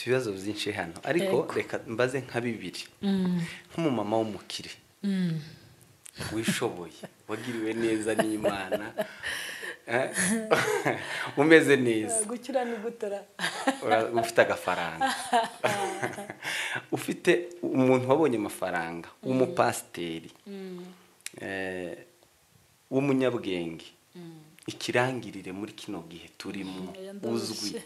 ibibazo byinshi hano ariko reka mbaze nka bibiri nk'umumama w'umukire wishoboye wagiriwe neza n'imana umeze neza gukira ni gutora ufite agafaranga ufite umuntu wabonye amafaranga w'umupasiteri w'umunyabwenge ikirangirire muri kino gihe turimo uzwi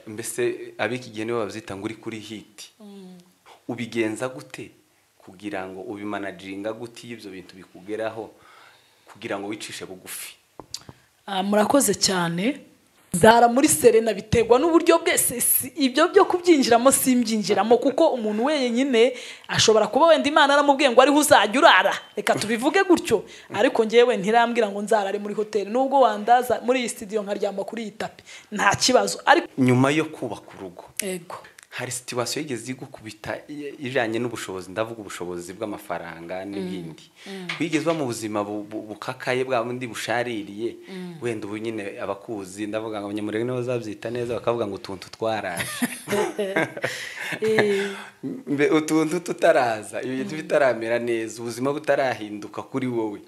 mbese ab'iki gihe nibo babyita ngo uri kuri hiti ubigenza gute kugira ngo ubimanajinga gute iyo ibyo bintu bikugeraho kugira ngo wicishe bugufi murakoze cyane zara muri serena biterwa n'uburyo bwese si- ibyo byo kubyinjiramo simbyinjiramo kuko umuntu wenyine ashobora kuba wenda imana aramubwiye ngo ariho uzajya urara reka tubivuge gutyo ariko ngewe ntirambwira ngo nzarare muri hoteli nubwo wandaza muri iyi sitidiyo nkaryama kuri iyi tapi nta kibazo ariko nyuma yo kubaka urugo ego hari situwasiyo yigeze igukubita i- ijyanye n'ubushobozi ndavuga ubushobozi bw'amafaranga n'ibindi wigeze uba mu buzima bu- bu- bukakaye bwa bundi bushaririye wenda ubu nyine abakuzi ndavuga ngo abanyamurenge nibo bazabyita neza bakavuga ngo utuntu twaraje Eh, Mbe- utuntu tutaraza ibintu bitaramera neza ubuzima butarahinduka kuri wowe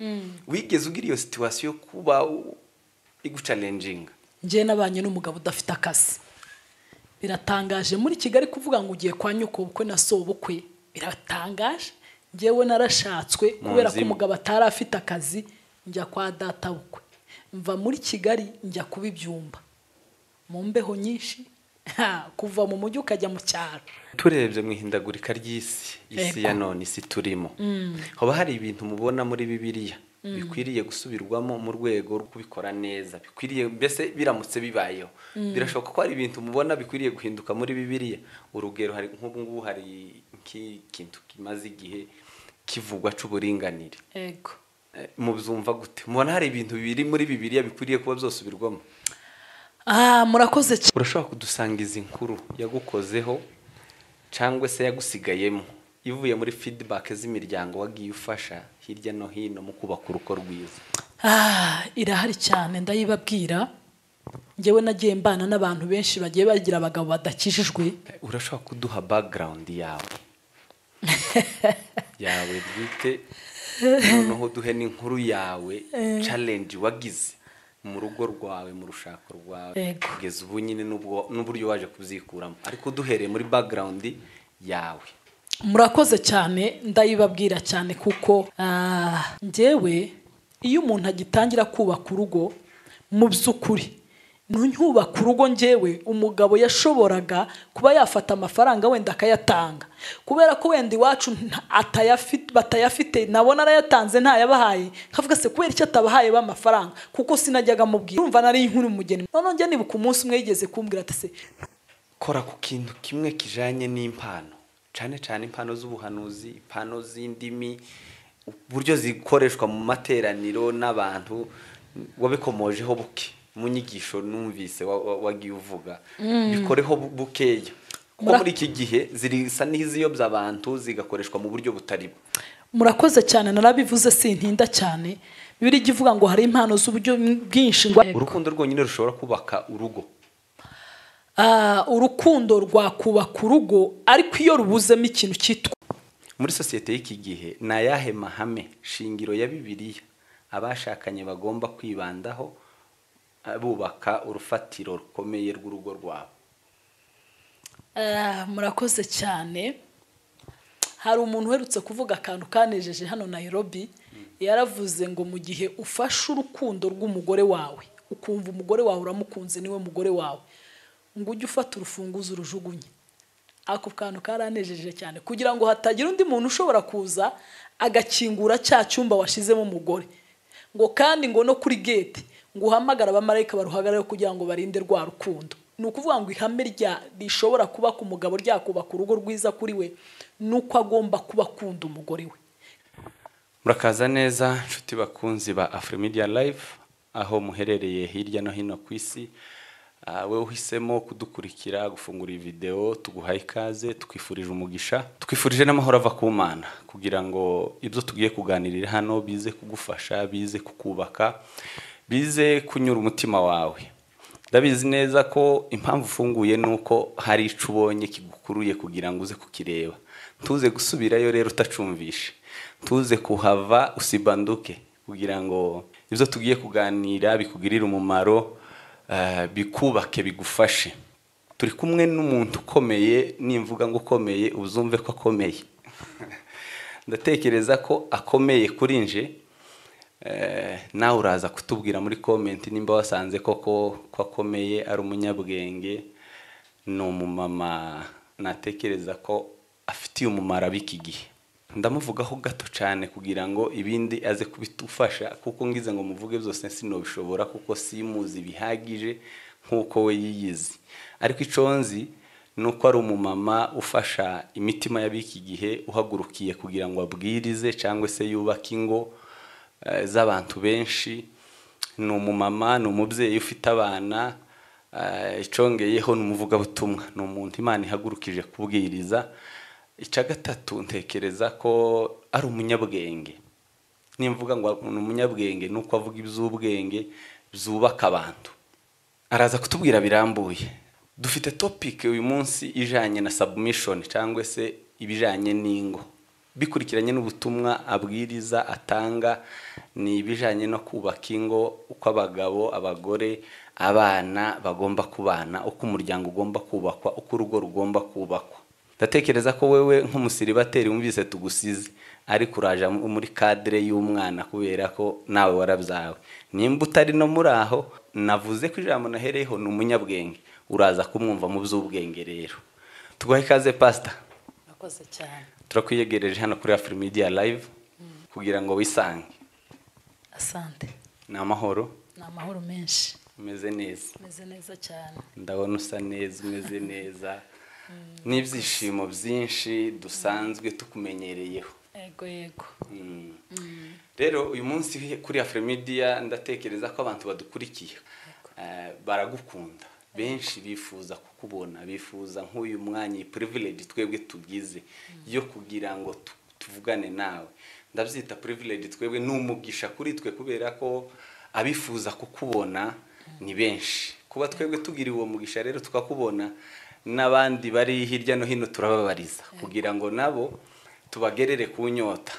wigeze ugira iyo situwasiyo yo kuba u- igucalenjinga njye nabanye n'umugabo udafite akazi biratangaje muri kigali kuvuga ngo ugiye kwa nyoko bukwe na so bukwe biratangaje njyewe narashatswe Mu kubera ko nzimu. umugabo atari afite akazi njya kwa data bukwe mva muri kigali njya kuba ibyumba mu mbeho nyinshi ha, kuva mu mujyi ukajya mu cyaro turebye mu ihindagurika ry'isi isi Yego. ya none isi turimo haba hari ibintu mubona muri bibiliya bikwiriye gusubirwamo mu rwego rwo kubikora neza bikwiriye mbese biramutse bibayeho birashoboka ko hari ibintu mubona bikwiriye guhinduka muri bibiliya urugero hari nk'ubu ngubu hari nk'ikintu kimaze igihe kivugwa cy'uburinganire ego Eh, mubyumva gute mubona hari ibintu biri muri bibiliya bikwiriye kuba byosubirwamo ah murakoze cyane urashobora kudusanga izi nkuru yagukozeho cyangwa se yagusigayemo ivuye muri fidibake z'imiryango wagiye ufasha hirya no hino mu kubaka urugo rwiza Ah, irahari cyane ndayibabwira njyewe nagiye mbana n'abantu benshi bagiye bagira abagabo badakijijwe urashobora kuduha background yawe yawe bwite noneho duhe n'inkuru yawe challenge wagize mu rugo rwawe mu rushako rwawe Yego. kugeza ubu nyine n'ubwo- n'uburyo waje kubyikuramo ariko duhereye muri background yawe murakoze cyane ndayibabwira cyane kuko ah, njyewe iyo umuntu agitangira kubaka urugo mu by'ukuri ntunyubaka urugo njyewe umugabo yashoboraga kuba yafata amafaranga wenda akayatanga kubera ko wenda iwacu nta- atayafite batayafite nabona arayatanze ntayabahaye nkavuga se kubera icyo atabahaye b'amafaranga kuko sinajyaga mubwira urumva nari inkuru umugeni noneho njye nibuka umunsi umwe yigeze kumbwira ati se kora ku kintu kimwe kijanye n'impano cyane cyane impano z'ubuhanuzi impano z'indimi uburyo zikoreshwa mu materaniro n'abantu wabikomojeho buke mu nyigisho numvise wa- wa- wagiye uvuga bikoreho bu- bukeya kuko Mura- muri iki gihe zirisa n'iziyobya abantu zigakoreshwa mu buryo butari bwo murakoze cyane narabivuze sintinda cyane bibiri ijya ivuga ngo hari impano z'uburyo bwinshi ngo urukundo rwonyine rushobora kubaka urugo Ah, urukundo rwakubaka urugo ariko iyo rubuzemo ikintu cyitwa muri sosiyete y'iki gihe ni ayahe mahame shingiro ya bibiliya abashakanye bagomba kwibandaho ah, bubaka urufatiro rukomeye rw'urugo rwabo Ah, murakoze cyane hari umuntu uherutse kuvuga akantu kanejeje hano Nairobi yaravuze ngo mu gihe ufashe urukundo rw'umugore wawe ukumva umugore wawe uramukunze niwe mugore wawe ngo ujye ufata urufunguzo urujugunye ako kantu karanejeje cyane kugira ngo hatagira undi muntu ushobora kuza agakingura cya cyumba washizemo umugore ngo kandi ngo no kuri gate ngo uhamagare abamarayika baruhagarare kugira ngo barinde rwa rukundo ni ukuvuga ngo ihame rya rishobora kubaka umugabo ryakubaka urugo rwiza kuri we ni uko agomba kuba akunda umugore we murakaza neza nshuti bakunzi ba afurimidiya layivu aho muherereye hirya no hino ku isi Ah, wowe uhisemo kudukurikira gufungura iyi videwo tuguhaye ikaze twifurije umugisha twifurije n'amahoro ava ku mana kugira ngo ibyo tugiye kuganirira hano bize kugufasha bize kukubaka bize kunyura umutima wawe ndabizi neza ko impamvu ufunguye ni uko hari ico ubonye kigukuruye kugira ngo uze kukireba ntuze gusubirayo rero utacumvishe ntuze kuhava usibanduke kugira ngo ibyo tugiye kuganira bikugirire umumaro eh, bikubake bigufashe turi kumwe n'umuntu ukomeye nimvuga ngo ukomeye uzumve ko akomeye ndatekereza ko akomeye kuri nje Eh, nawe uraza kutubwira muri komenti nimba wasanze koko ko akomeye ari umunyabwenge ni umumama natekereza ko afitiye umumaro ab'iki gihe ndamuvugaho gato cyane kugira ngo ibindi aze kubitufasha kuko ngize ngo muvuge byose sinobishobora kuko simuzi bihagije nk'uko we yiyizi ariko icyo nzi ni uko ari umumama ufasha imitima y'ab'iki gihe uhagurukiye kugira ngo abwirize cyangwa se yubake ingo eh, z'abantu benshi ni umumama ni umubyeyi ufite abana eh, icongeyeho ni umuvugabutumwa ni umuntu imana ihagurukije kubwiriza icya gatatu ntekereza ko ari umunyabwenge nimvuga ngo ni umunyabwenge ni uko avuga iby'ubwenge byubaka abantu araza kutubwira birambuye dufite topic uyu munsi ijanye na submission cyangwa se ibijanye n'ingo bikurikiranye n'ubutumwa abwiriza atanga ni ibijyanye no kubaka ingo uko abagabo abagore abana bagomba kubana uko umuryango ugomba kubakwa uko urugo rugomba kubakwa ndatekereza ko wewe nk'umusiribateri wumvise tugusize ariko uraje muri kadire y'umwana kubera ko nawe warabyawe nimba utari no muri aho navuze ko ijambo nahereyeho ni umunyabwenge uraza kumwumva mu by'ubwenge rero tuguhe ikaze pasita Murakoze cyane turakwiyegereje hano kuri afuri midiya layivu kugira ngo wisange asante ni amahoro ni amahoro menshi umeze neza umeze neza cyane ndabona usa neza umeze neza n'ibyishimo byinshi dusanzwe tukumenyereyeho yego yego Mm. rero uyu munsi kuri afuri midiya ndatekereza ko abantu badukurikiye eh, baragukunda benshi bifuza kukubona bifuza nk'uyu mwanya iyi purivilege twebwe tugize yo kugira ngo tu- tuvugane nawe ndabyita purivilege twebwe ni umugisha kuri twe kubera ko abifuza kukubona ni benshi kuba twebwe tugira uwo mugisha rero tukakubona n'abandi bari hirya no hino turababariza kugira ngo nabo tubagerere ku nyota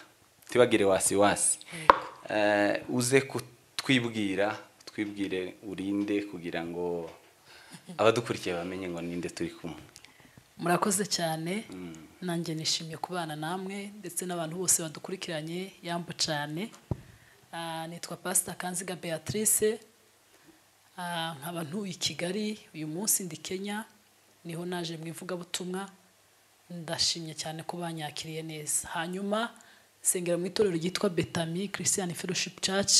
tibagire wasiwasi Eh, uze kutwibwira twibwire urinde kugira ngo abadukurikiye bamenye ngo ninde turi kumwe murakoze cyane nanjye nishimiye kubana namwe ndetse n'abantu bose badukurikiranye yambu cyane Ah, nitwa pasita kanziga beatrice Ah, nkaba ntuye i kigali uyu munsi ndi kenya niho naje mu ivugabutumwa ndashimye cyane ko banyakiriye neza hanyuma nsengera mu itorero ryitwa betami christian fellowship church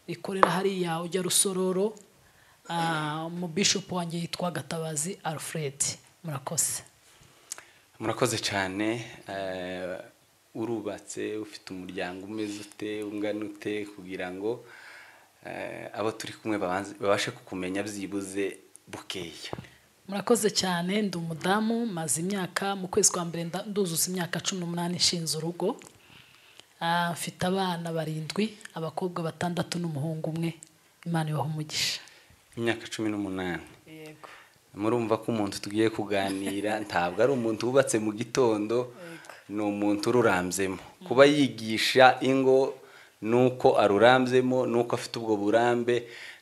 rikorera hariya ujya rusororo Ah, mu bishop wanjye yitwa gatabazi alfred murakoze murakoze cyane eh, urubatse ufite umuryango umeze ute ungana ute kugira ngo eh, abo turi kumwe babanze- babashe kukumenya byibuze bukeya murakoze cyane ndi umudamu maze imyaka mu kwezi kwa mbere nda- nduzuza imyaka cumi n'umunani nshinze urugo Ah, mfite abana barindwi abakobwa batandatu n'umuhungu umwe imana ibaha umugisha imyaka cumi n'umunani yego murumva ko umuntu tugiye kuganira ntabwo ari umuntu wubatse mu gitondo ni umuntu ururambzemo kuba yigisha ingo nuko arurambzemo nuko afite ubwo burambe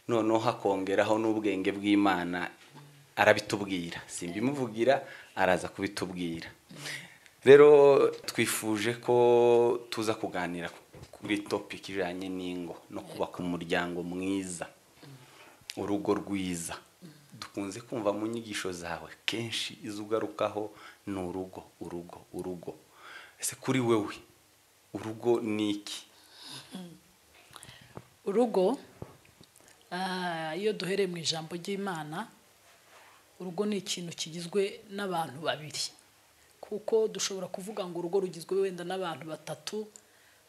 noneho hakongeraho n'ubwenge bw'imana arabitubwira simbimuvugira araza kubitubwira rero twifuje ko tuza kuganira kuri topic ijyanye n'ingo no kubaka umuryango mwiza urugo rwiza dukunze kumva mu nyigisho zawe kenshi izo ugarukaho ni urugo urugo urugo ese kuri wewe urugo ni iki urugo ah, iyo duhereye mu ijambo ry'imana urugo ni ikintu kigizwe n'abantu babiri kuko dushobora kuvuga ngo urugo rugizwe wenda n'abantu batatu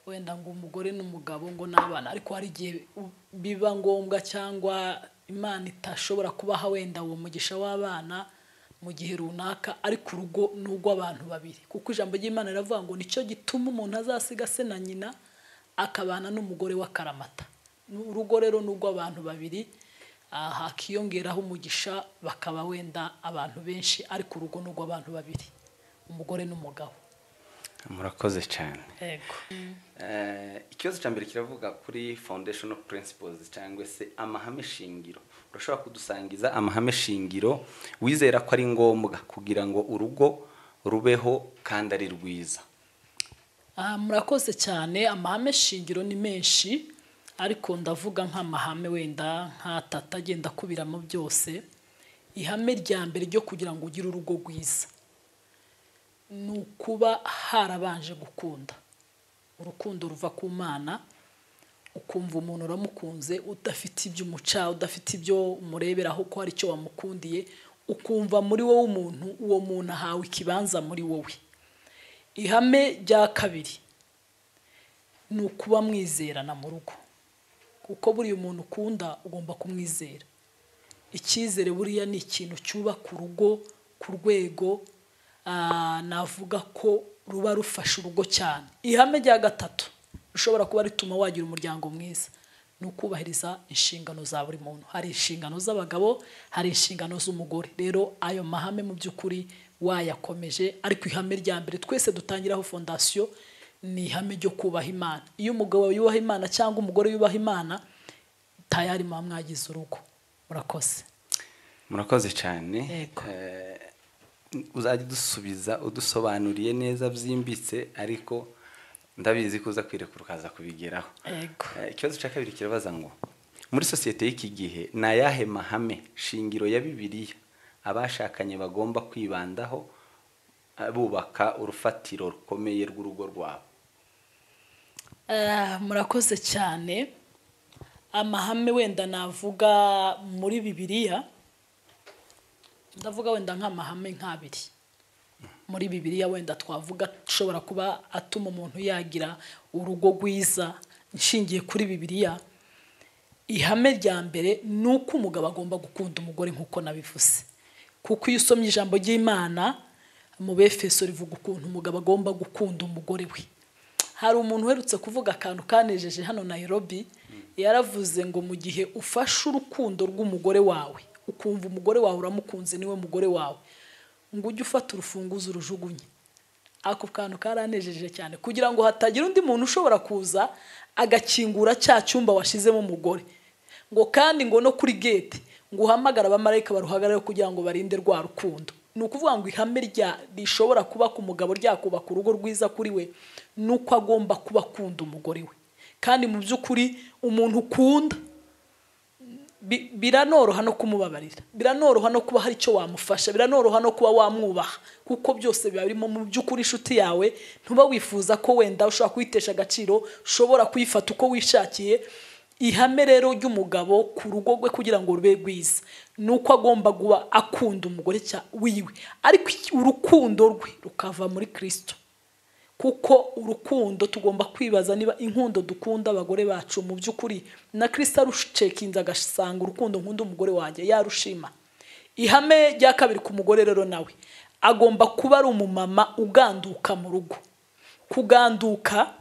wenda ngo umugore n'umugabo ngo n'abana ariko hari igihe u- biba ngombwa cyangwa imana itashobora kubaha wenda uwo mugisha w'abana mu gihe runaka ariko urugo ni urw'abantu babiri kuko ijambo ry'imana riravuga ngo nicyo gituma umuntu azasiga se na nyina akabana n'umugore wa karamata Ni- urugo rero ni urw'abantu babiri ah, hakiyongeraho umugisha bakaba wenda abantu benshi ariko urugo ni urw'abantu babiri umugore n'umugabo murakoze cyane yego Eh, ikibazo cya mbere kiravuga kuri foundational principles cyangwa se amahame shingiro urashobora kudusangiza amahame shingiro wizera ko ari ngombwa kugira ngo urugo rubeho kandi ari rwiza Ah, murakoze cyane amahame shingiro ni menshi ariko ndavuga nk'amahame wenda nk'atatu agenda akubiramo byose ihame rya mbere ryo kugira ngo ugire urugo rwiza ni ukuba harabanje gukunda urukundo ruva ku mana ukumva umuntu uramukunze udafite ibyo umuca udafite ibyo umureberaho ko hari icyo wamukundiye ukumva muri wowe umuntu uwo muntu ahawe ikibanza muri wowe ihame rya kabiri ni ukuba mwizerana mu rugo kuko buriya umuntu ukunda ugomba kumwizera icyizere buriya ni ikintu cyubaka urugo ku rwego ah, navuga ko ruba rufasha urugo cyane ihame rya gatatu rishobora kuba rituma wagira umuryango mwiza ni ukubahiriza inshingano za buri muntu hari inshingano z'abagabo hari inshingano z'umugore rero ayo mahame mu by'ukuri wayakomeje ariko ihame rya mbere twese dutangiraho fondasiyo ni ihame ryo kubaha imana iyo umugabo yubaha imana cyangwa umugore yubaha imana tayari muba mwagize urugo murakoze murakoze cyane Yego. Eh, uzajya udusubiza udusobanuriye neza byimbitse ariko ndabizi ko uza kwirekura ukaza kubigeraho yego Eh, ikibazo cya kabiri kirabaza ngo muri sosiyete y'iki gihe ni ayahe mahame shingiro ya bibiliya abashakanye bagomba kwibandaho eh, bubaka urufatiro rukomeye rw'urugo rwabo Ah, murakoze cyane amahame wenda navuga muri bibiliya ndavuga wenda nk'amahame nk'abiri muri bibiliya wenda twavuga ashobora kuba atuma umuntu yagira urugo rwiza nshingiye kuri bibiliya ihame rya mbere ni uko umugabo agomba gukunda umugore nk'uko nabivuze kuko iyo usomye ijambo ry'imana mu befeso rivuga ukuntu umugabo agomba gukunda umugore we hari umuntu uherutse kuvuga akantu kanejeje hano nayirobi yaravuze ngo mu gihe ufashe urukundo rw'umugore wawe ukumva umugore wawe uramukunze niwe mugore wawe ngo ujye ufata urufunguzo urujugunye ako kantu karanejeje cyane kugira ngo hatagira undi muntu ushobora kuza agakingura cya cyumba washyizemo umugore ngo kandi ngo no kuri gete ngo uhamagare abamarayika baruhagarareho kugira ngo barinde rwa rukundo ni ukuvuga ngo ihame rya rishobora kubaka umugabo ryakubaka urugo rwiza kuri we ni uko agomba kuba akunda umugore we kandi mu by'ukuri umuntu ukunda bi- biranoroha no kumubabarira biranoroha no kuba hari icyo wamufasha biranoroha no kuba wamwubaha kuko byose biba birimo mu by'ukuri inshuti yawe ntuba wifuza ko wenda ushobora kuyitesha agaciro ushobora kuyifata uko wishakiye ihame rero ry'umugabo ku rugo rwe kugira ngo rube rwiza ni uko agomba kuba akunda umugore cya wiwe ariko iki- urukundo rwe rukava muri kirisito kuko urukundo tugomba kwibaza niba inkundo dukunda abagore bacu mu by'ukuri na kirisita arucekinze agasanga urukundo nkunda umugore wanjye yarushima ihame rya kabiri ku mugore rero nawe agomba kuba ari umumama uganduka mu rugo kuganduka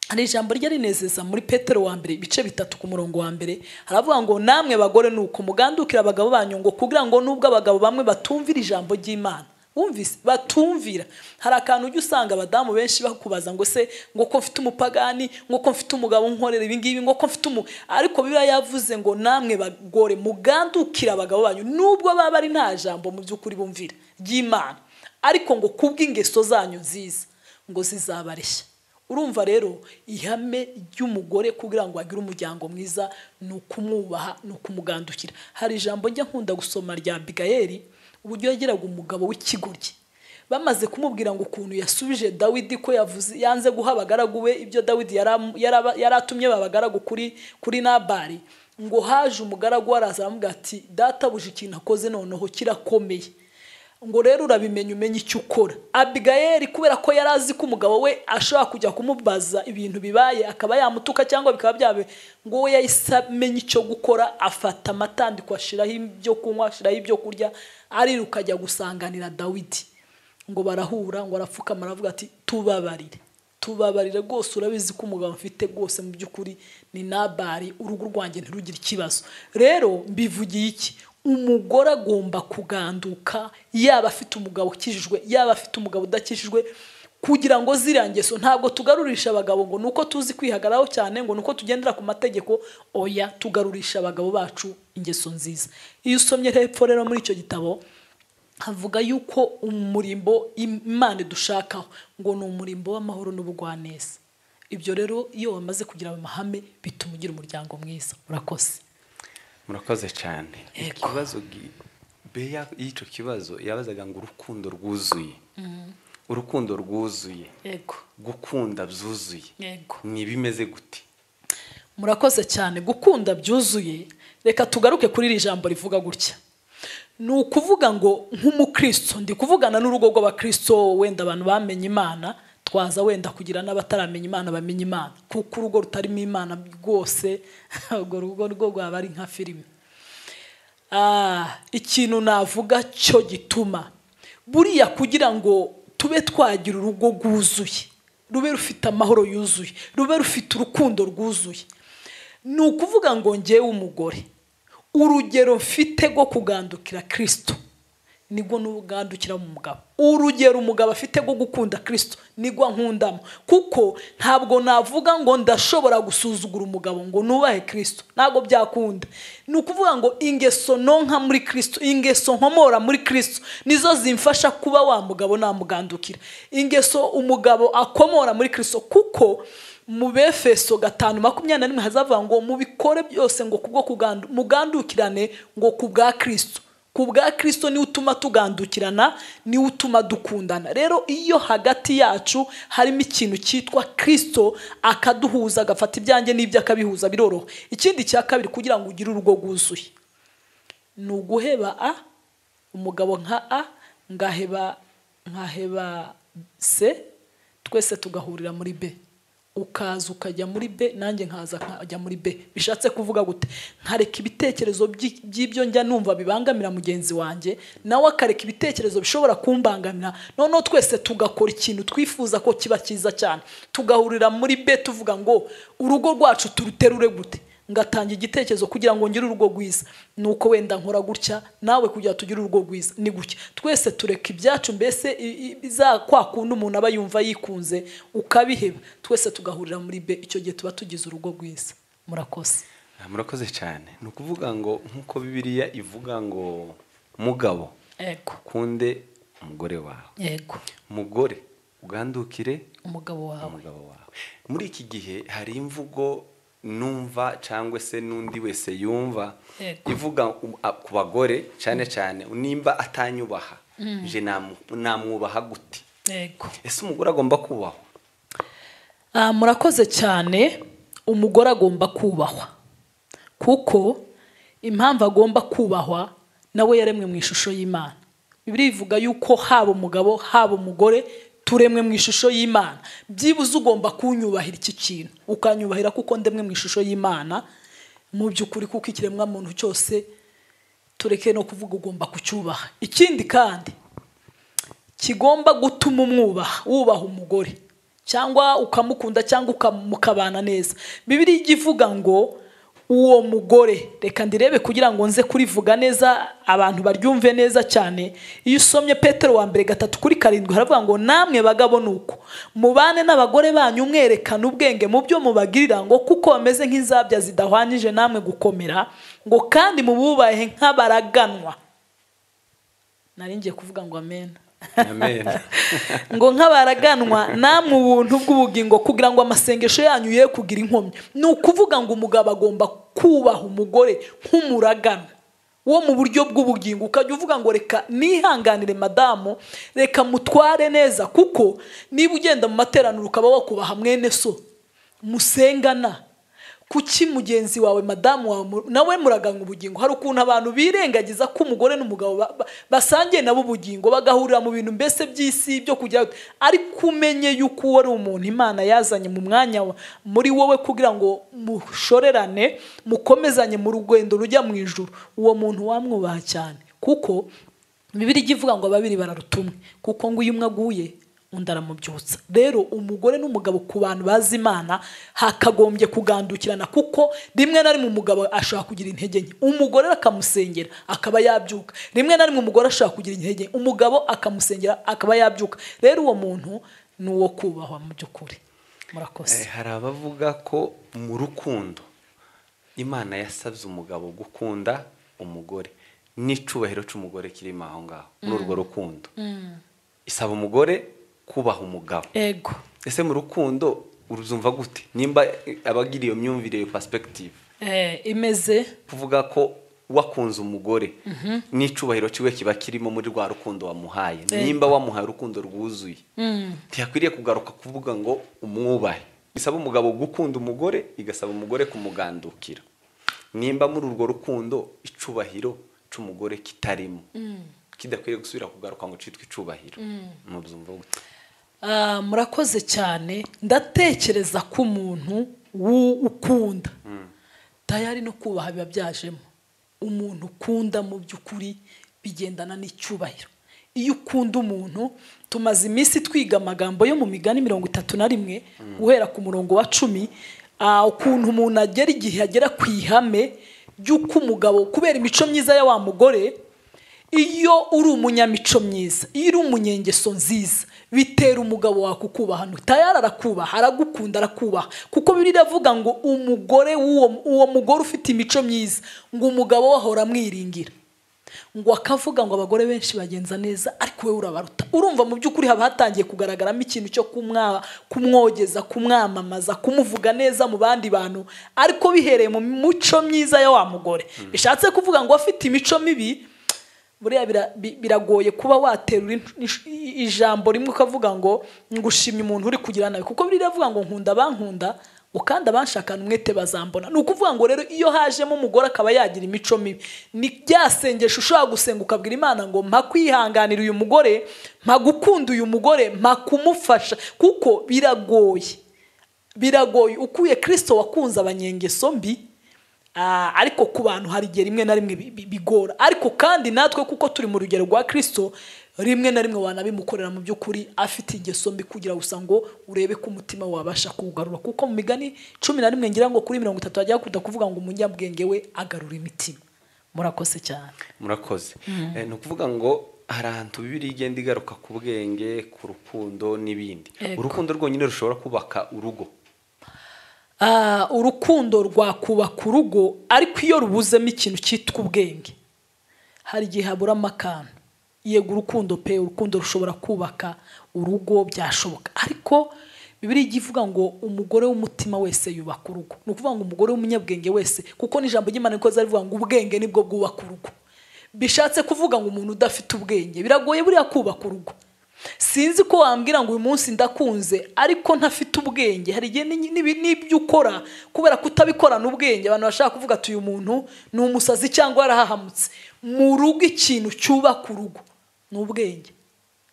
hari ijambo rye rinezeza muri petero wa mbere ibice bitatu ku murongo wa mbere haravuga ngo namwe bagore ni uko mugandukira abagabo banyu ngo kugira ngo nubwo abagabo bamwe batumvira ijambo ry'imana Bumvise? batumvira hari akantu ujya usanga abadamu benshi bakubaza ngo se ngo ko mfite umupagani ngo ko mfite umugabo unkorera ibingibi ngo ko mfite umu ariko biba yavuze ngo namwe bagore mugandukira abagabo banyu nubwo baba ari nta jambo mu by'ukuri bumvira ry'imana ariko ngo kubw'ingeso zanyu nziza ngo zizabareshya urumva rero ihame ry'umugore kugira ngo agire umuryango mwiza ni ukumwubaha ni ukumugandukira hari ijambo njya nkunda gusoma rya bigayeri uburyo yagiraga umugabo w'ikigoryi bamaze kumubwira ngo ukuntu yasubije dawidi ko yavuze yanze guha abagaragu be ibyo dawidi yari amu- yari aba- yari atumye babagaragu kuri kuri nabari ngo haje umugaragu we araza aramubwira ati databuja ikintu akoze noneho kirakomeye ngo rero urabimenya umenye icyo ukora abigayeri kubera ko yari azi ko umugabo we ashobora kujya kumubaza ibintu bibaye akaba yamutuka cyangwa bikaba byabe ngo we yahise amenya icyo gukora afata amatandiko ashiraho ibyo kunywa ashiraho ibyo kurya ariruka ajya gusanganira dawidi ngo barahura ngo arapfukama aravuga ati tubabarire tubabarire rwose urabizi ko umugabo mfite rwose mu by'ukuri ni nabari urugo rwanjye ntirugire ikibazo rero mbivugiye iki umugore agomba kuganduka yaba afite umugabo ukijijwe yaba afite umugabo udakijijwe kugira ngo ziriya ngeso ntabwo tugarurisha abagabo ngo nuko tuzi kwihagararaho cyane ngo nuko tugendera ku mategeko oya tugarurisha abagabo bacu ingeso nziza iyo usomye hepfo rero muri icyo gitabo havuga yuko umurimbo imana dushakaho ngo ni umurimbo w'amahoro n'ubugwaneza ibyo rero iyo wamaze kugira ayo mahame bituma ugira umuryango mwiza urakoze murakoze cyane ikibazo beya y'icyo kibazo yabazaga ngo urukundo rwuzuye urukundo rwuzuye gukunda byuzuye ni ibimeze gute murakoze cyane gukunda byuzuye reka tugaruke kuri iri jambo rivuga gutya ni ukuvuga ngo nk'umukristo ndi kuvugana n'urugo rw'abakristo wenda abantu bamenye imana twaza wenda kugira n'abataramenya imana bamenye imana kuko urugo rutarimo imana rwose urwo rugo rwo rwaba ari nka filime ikintu navuga cyo gituma buriya kugira ngo tube twagira urugo rwuzuye rube rufite amahoro yuzuye rube rufite urukundo rwuzuye ni ukuvuga ngo ngewe umugore urugero mfite rwo kugandukira kirisito nibwo n'ugandukira mu mugabo urugero umugabo afite rwo gukunda kirisito nibwo nkundamo kuko ntabwo navuga ngo ndashobora gusuzugura umugabo ngo nubahe kirisito ntabwo byakunda ni ukuvuga ngo ingeso nonka muri kirisito ingeso nkomora muri kirisito nizo zimfasha kuba wa mugabo namugandukira ingeso umugabo akomora muri kirisito kuko mu befeso gatanu makumyabiri na rimwe hazavuga ngo mubikore byose ngo kubwo mugandukirane ngo ku bwa kirisito ku bwa kirisito niwe utuma tugandukirana niwe utuma dukundana rero iyo hagati yacu harimo ikintu cyitwa kirisito akaduhuza agafata ibyanjye n'ibyo akabihuza biroroha ikindi cya kabiri kugira ngo ugire urugo rwuzuye ni uguheba a umugabo nka a ngaheba nkaheba se twese tugahurira muri be ukaza ukajya muri be nanjye nkaza nkajya muri be bishatse kuvuga gute nkareka ibitekerezo by'ibyo njya numva bibangamira mugenzi wanjye nawe akareka ibitekerezo bishobora kumbangamira noneho twese tugakora ikintu twifuza ko kiba cyiza cyane tugahurira muri be tuvuga ngo urugo rwacu turuterure gute ngatanga igitekerezo kugira ngo ngire urugo rwiza nuko wenda nkora gutya nawe kugira tugire urugo rwiza ni gutya twese tureka ibyacu mbese za kwa kundi umuntu aba yumva yikunze ukabiheba twese tugahurira muri be icyo gihe tuba tugize urugo rwiza murakoze murakoze cyane ni ukuvuga ngo nk'uko bibiriya ivuga ngo mugabo ukunde umugore wawe yego mugore ugandukire umugabo wawe muri iki gihe hari imvugo numva cyangwa se n'undi wese yumva ivuga ku bagore cyane cyane nimba atanyubaha nje namwubaha gute ese umugore agomba kubahwa murakoze cyane umugore agomba kubahwa kuko impamvu agomba kubahwa nawe yaremwe mu ishusho y'imana bibiri bivuga yuko haba umugabo haba umugore turemwe mu ishusho y'imana byibuze ugomba kunyubahira iki kintu ukanyubahira kuko ndemwe mu ishusho y'imana mu by'ukuri kuko ikiremwa muntu cyose tureke no kuvuga ugomba kucyubaha ikindi kandi kigomba gutuma umwubaha wubaha umugore cyangwa ukamukunda cyangwa ukamukabana neza bibiri ijya ivuga ngo uwo mugore reka ndirebe kugira ngo nze kurivuga neza abantu baryumve neza cyane iyo usomye petero wa mbere gatatu kuri karindwi haravuga ngo namwe bagabo ni uko mubane n'abagore banyu mwerekana ubwenge mu byo mubagirira ngo kuko bameze nk'inzabya zidahwanyije namwe gukomera ngo kandi mububahe nk'abaraganwa naringiye kuvuga ngo amena ngo nk'abaraganwa namwe ubuntu bw'ubugingo kugira ngo amasengesho yanyu ye kugira inkomyi ni ukuvuga ngo umugabo agomba kubaha umugore nk'umuragana wo mu buryo bw'ubugingo ukajya uvuga ngo reka nihanganire madamu reka mutware neza kuko niba ugenda mu materaniro ukaba wakubaha mwene so musengana kuki mugenzi wawe madamu wawe nawe muraganga ubugingo hari ukuntu abantu birengagiza ko umugore n'umugabo basangiye nabo ubugingo bagahurira mu bintu mbese by'isi byo kujya ariko umenye yuko uwo ari umuntu imana yazanye mu mwanya muri wowe kugira ngo mushorerane mukomezanye mu rugendo rujya mu ijoro uwo muntu wamwubaha cyane kuko bibiri ijya ivuga ngo babiri bararutumwe kuko ngo iyo umwe aguye undi aramubyutsa rero umugore n'umugabo ku bantu bazi imana hakagombye kugandukirana kuko rimwe na rimwe umugabo ashobora kugira intege nke umugore akamusengera akaba yabyuka rimwe na rimwe umugore ashobora kugira intege nke umugabo akamusengera akaba yabyuka rero uwo muntu ni uwo kubahwa mu by'ukuri murakoze Eh, hari abavuga ko mu rukundo imana yasabye umugabo gukunda umugore n'icubahiro cy'umugore kirimo aho ngaho muri urwo rukundo isaba umugore kubaha umugabo ego ese mu rukundo uruzumva gute nimba eh, abagira iyo myumvire iyo perspective Eh, imeze kuvuga ko wakunze umugore n'icubahiro cyiwe kiba kirimo muri rwa rukundo wamuhaye nimba wamuhaye urukundo rwuzuye ntiyakwiriye kugaruka kuvuga ngo umwubahe bisaba umugabo gukunda umugore igasaba umugore kumugandukira nimba muri urwo rukundo icubahiro cy'umugore kitarimo kidakwiriye gusubira kugaruka ngo cyitwe icubahiro mubyumva gute Ah, murakoze cyane ndatekereza ko umuntu w'u- ukunda tayari no kubaha biba byajemo umuntu ukunda mu by'ukuri bigendana n'icyubahiro iyo ukunda umuntu tumaze iminsi twiga amagambo yo mu migani mirongo itatu na rimwe guhera ku murongo wa cumi ah, ukuntu umuntu agera igihe agera ku ihame ry'uko umugabo kubera imico myiza ya wa mugore iyo uri umunyamico myiza iyo uri umunyengeso nziza bitera umugabo wawe kukubaha tayari arakubaha aragukunda arakubaha kuko bibiri iravuga ngo umugore w'uwo uwo mugore ufite imico myiza ngo umugabo we ahora amwiringira ngo akavuga ngo abagore benshi bagenza neza ariko wowe urabaruta urumva mu by'ukuri haba hatangiye kugaragaramo ikintu cyo kumwa- kumwogeza kumwamamaza kumuvuga neza mu bandi bantu ariko bihereye mu mico myiza ya wa mugore bishatse kuvuga ngo afite imico mibi buriya bira- bi- biragoye kuba waterura intu- insh- i- ijambo rimwe ukavuga ngo ngushimye umuntu uri kugira nawe kuko biriya avuga ngo nkunda abankunda ngo kandi abanshakana umwete bazambona ni ukuvuga ngo rero iyo hajemo umugore akaba yagira imico mibi ni rya sengesho ushobora gusenga ukabwira imana ngo mpa kwihanganira uyu mugore mpa gukunda uyu mugore mpa kumufasha kuko biragoye biragoye ukuye kirisito wakunze abanyengeso mbi ah, ariko ku bantu hari igihe rimwe na rimwe bi- bi- bigora ariko kandi natwe kuko turi mu rugero rwa kirisito rimwe na rimwe wanabimukorera mu by'ukuri afite ingeso mbi kugira gusa ngo urebe ko umutima wabasha kuwugarura kuko mu migani cumi na rimwe ngira ngo kuri mirongo itatu hajya hakunda kuvuga ngo umunyabwenge we agarura imitima murakoze cyane murakoze Eh, ni ukuvuga ngo hari ahantu bibiri igenda igaruka ku bwenge ku rukundo n'ibindi Yego. urukundo rwonyine rushobora kubaka urugo Ah, urukundo rwakubaka urugo ariko iyo rubuzemo ikintu cyitwa ubwenge hari igihe haburamo akantu yego urukundo pe urukundo rushobora kubaka urugo byashoboka ariko bibiri ijya ivuga ngo umugore w'umutima wese yubaka urugo ni ukuvuga ngo umugore w'umunyabwenge wese kuko n'ijambo ry'imana rikoze rivuga ngo ubwenge nibwo bwubaka urugo bishatse kuvuga ngo umuntu udafite ubwenge biragoye buriya kubaka urugo sinzi ko wambwira ngo uyu munsi ndakunze ariko ntafite ubwenge hari igihe n'inyi- n'ibi- n'ibyo ukora kubera kutabikorana ubwenge abantu bashaka kuvuga ati uyu muntu ni umusazi cyangwa yarahahamutse mu rugo ikintu cyubaka urugo ni ubwenge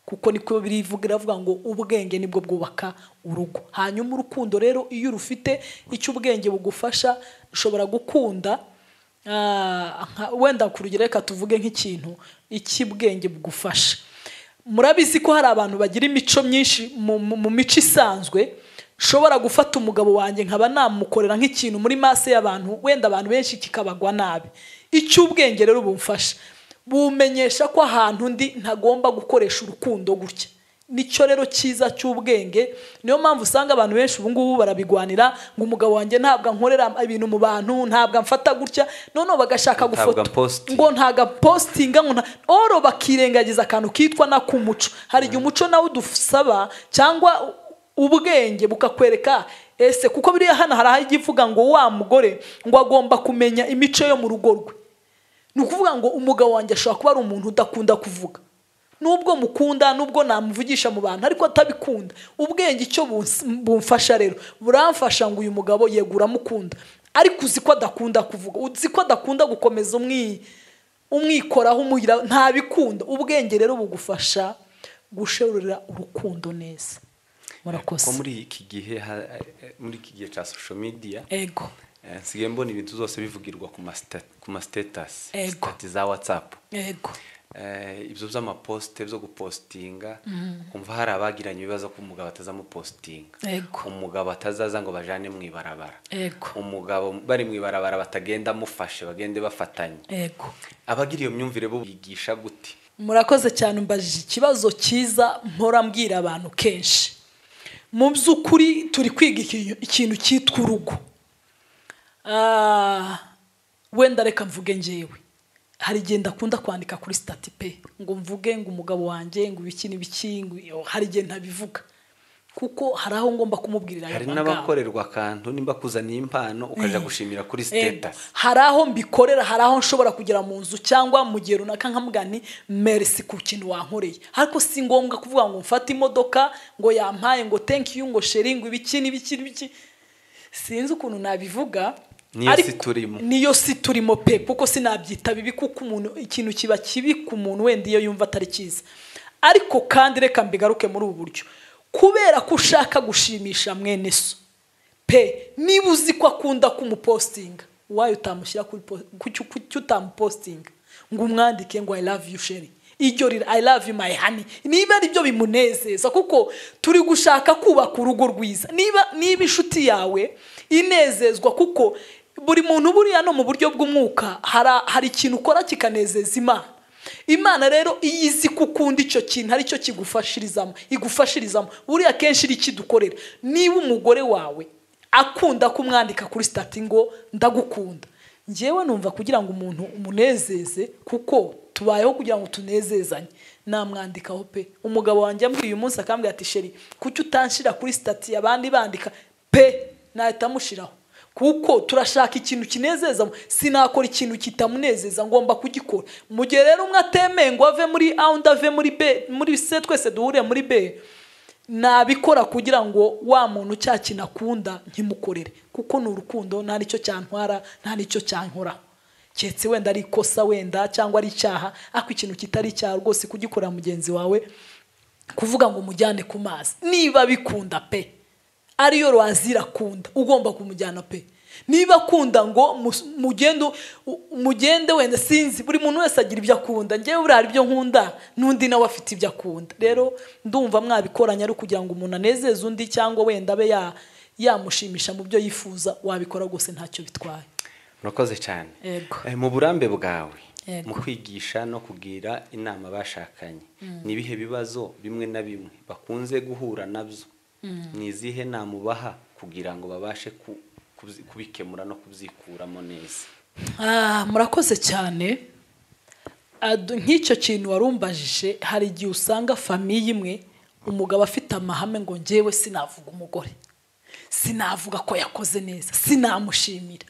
kuko niko birivuga iravuga ngo ubwenge nibwo bwubaka urugo hanyuma urukundo rero iyo urufite icyo ubwenge bugufasha ushobora gukunda Ah, nka- wenda ku rugero reka tuvuge nk'ikintu icy'ubwenge bugufasha murabizi ko hari abantu bagira imico myinshi mu, mu, mu mico isanzwe nshobora gufata umugabo wanjye nkaba namukorera nk'ikintu muri maso y'abantu wenda abantu benshi kikabagwa nabi icy'ubwenge rero bumfasha bumenyesha ko ahantu ndi ntagomba gukoresha urukundo gutya nicyo rero cyiza cy'ubwenge niyo mpamvu usanga abantu benshi ubu ngubu barabigwanira ngo umugabo wanjye ntabwo ankorera ibintu mu bantu ntabwo amfata gutya noneho bagashaka Ntabwo gufoto ampostinga. ngo ntabwo apostinga ngo nta- oro bakirengagiza akantu kitwa na k'umuco hari igihe umuco nawe udusaba cyangwa ubwenge bukakwereka ese kuko biriya hano hari aho ijya ivuga ngo wa mugore ngo agomba kumenya imico yo mu rugo rwe ni ukuvuga ngo umugabo wanjye ashobora kuba ari umuntu udakunda kuvuga nubwo mukunda nubwo namuvugisha mu bantu ariko atabikunda ubwenge icyo bus- bumfasha rero buramfasha ngo uyu mugabo yego uramukunda ariko uzi ko adakunda kuvuga uzi ko adakunda gukomeza umwi umwikoraho umugira ntabikunda ubwenge rero bugufasha gusherura urukundo neza murakoze ko muri iki gihe ha- eh, muri iki gihe cya social media ego eh, nsigaye mbona ibintu zose bivugirwa ku ma sita- ku ma status Ego. sitati za whatsapp ego eh, ibyo by'amaposite byo gupositinga kumva hari abagiranye ibibazo ko umugabo atazamupositinga Ego. umugabo atazaza ngo bajane mu ibarabara Ego. umugabo bari mu ibarabara batagenda amufashe bagende bafatanye yego abagira iyo myumvire bo bigisha gute murakoze cyane umbajije ikibazo cyiza mpora mbwira abantu kenshi mu by'ukuri turi kwiga iki- ikintu cyitwa urugo Ah, wenda reka mvuge ngewe hari igihe ndakunda kwandika kuri stati pe ngo mvuge ngo umugabo wanjye ngo ibiki n'ibiki ngo iyo- hari igihe ntabivuga kuko hari aho ngomba kumubwirira ayo hari magambo. n'abakorerwa akantu nimba kuzaniye impano ukajya gushimira kuri Ego. siteta hari aho mbikorera hari aho nshobora kugera mu nzu cyangwa mu gihe runaka nkavuga nti merisi ku kintu wankoreye ariko si ngombwa kuvuga ngo mfate imodoka ngo yampaye ngo thank you ngo sheri ngo ibiki n'ibiki n'ibiki sinzi ukuntu nabivuga Niyo ariko- si turimo. niyo si turimo pe kuko sinabyita bibi kuko umuntu ikintu kiba kibi ku muntu wenda iyo yumva atari cyiza ariko kandi reka mbigaruke muri ubu buryo kubera ko ushaka gushimisha mwene so pe niba uzi ko akunda kumupostinga wayo utamushyira kuri po- kuki kuki utamupostinga ngo umwandike ngo i love you sheri iryo rira i love you my honey niba ari byo bimunezeza kuko turi gushaka kubaka urugo rwiza niba niba inshuti yawe inezezwa kuko buri muntu buriya no mu buryo bw'umwuka hari hari ikintu ukora kikanezeza imana imana rero iyo izi ko ukunda icyo kintu aricyo kigufashirizamo igufashirizamo buriya kenshi iri kidukorera niba umugore wawe akunda kumwandika kuri sitati ngo ndagukunda ngewe numva kugira ngo umuntu umunezeze kuko tubayeho kugira ngo tunezezanye namwandikaho pe umugabo wanjye ambwiye uyu munsi akambwira ati sheri kuki utanshyira kuri sitati abandi bandika pe nahita amushyiraho kuko turashaka ikintu kinezeza sinakora ikintu kitamunezeza ngomba kugikora mu gihe rero umwe atemeye ngo ave muri a undi ave muri b muri se twese duhure muri b nabikora kugira ngo wa muntu cya kintu akunda nkimukorere kuko ni urukundo nta n'icyo cyantwara nta n'icyo cyankora keretse wenda ari ikosa wenda cyangwa ari icyaha ariko ikintu kitari icyaha rwose kugikorera mugenzi wawe kuvuga ngo umujyane ku mazi niba bikunda pe ariyo rwazira akunda ugomba kumujyana pe niba akunda ngo mus- mugende u- mugende wenda sinzi buri muntu wese agira ibyo akunda ngewe buriya hari ibyo nkunda n'undi nawe afite ibyo akunda rero ndumva mwabikoranya ari ukugira ngo umuntu anezeze undi cyangwa wenda abe ya yamushimisha mu byo yifuza wabikora rwose ntacyo bitwaye murakoze cyane Yego. Eh, mu burambe bwawe Yego. mu kwigisha no kugira inama abashakanye ni ibihe bibazo bimwe na bimwe bakunze guhura nabyo ni izihe nama ubaha kugira ngo babashe ku- kubyi- kubikemura no kubyikuramo neza Ah, murakoze cyane Adu- nk'icyo kintu warumbajije hari igihe usanga famiye imwe umugabo afite amahame ngo ngewe sinavuga umugore sinavuga ko yakoze neza sinamushimira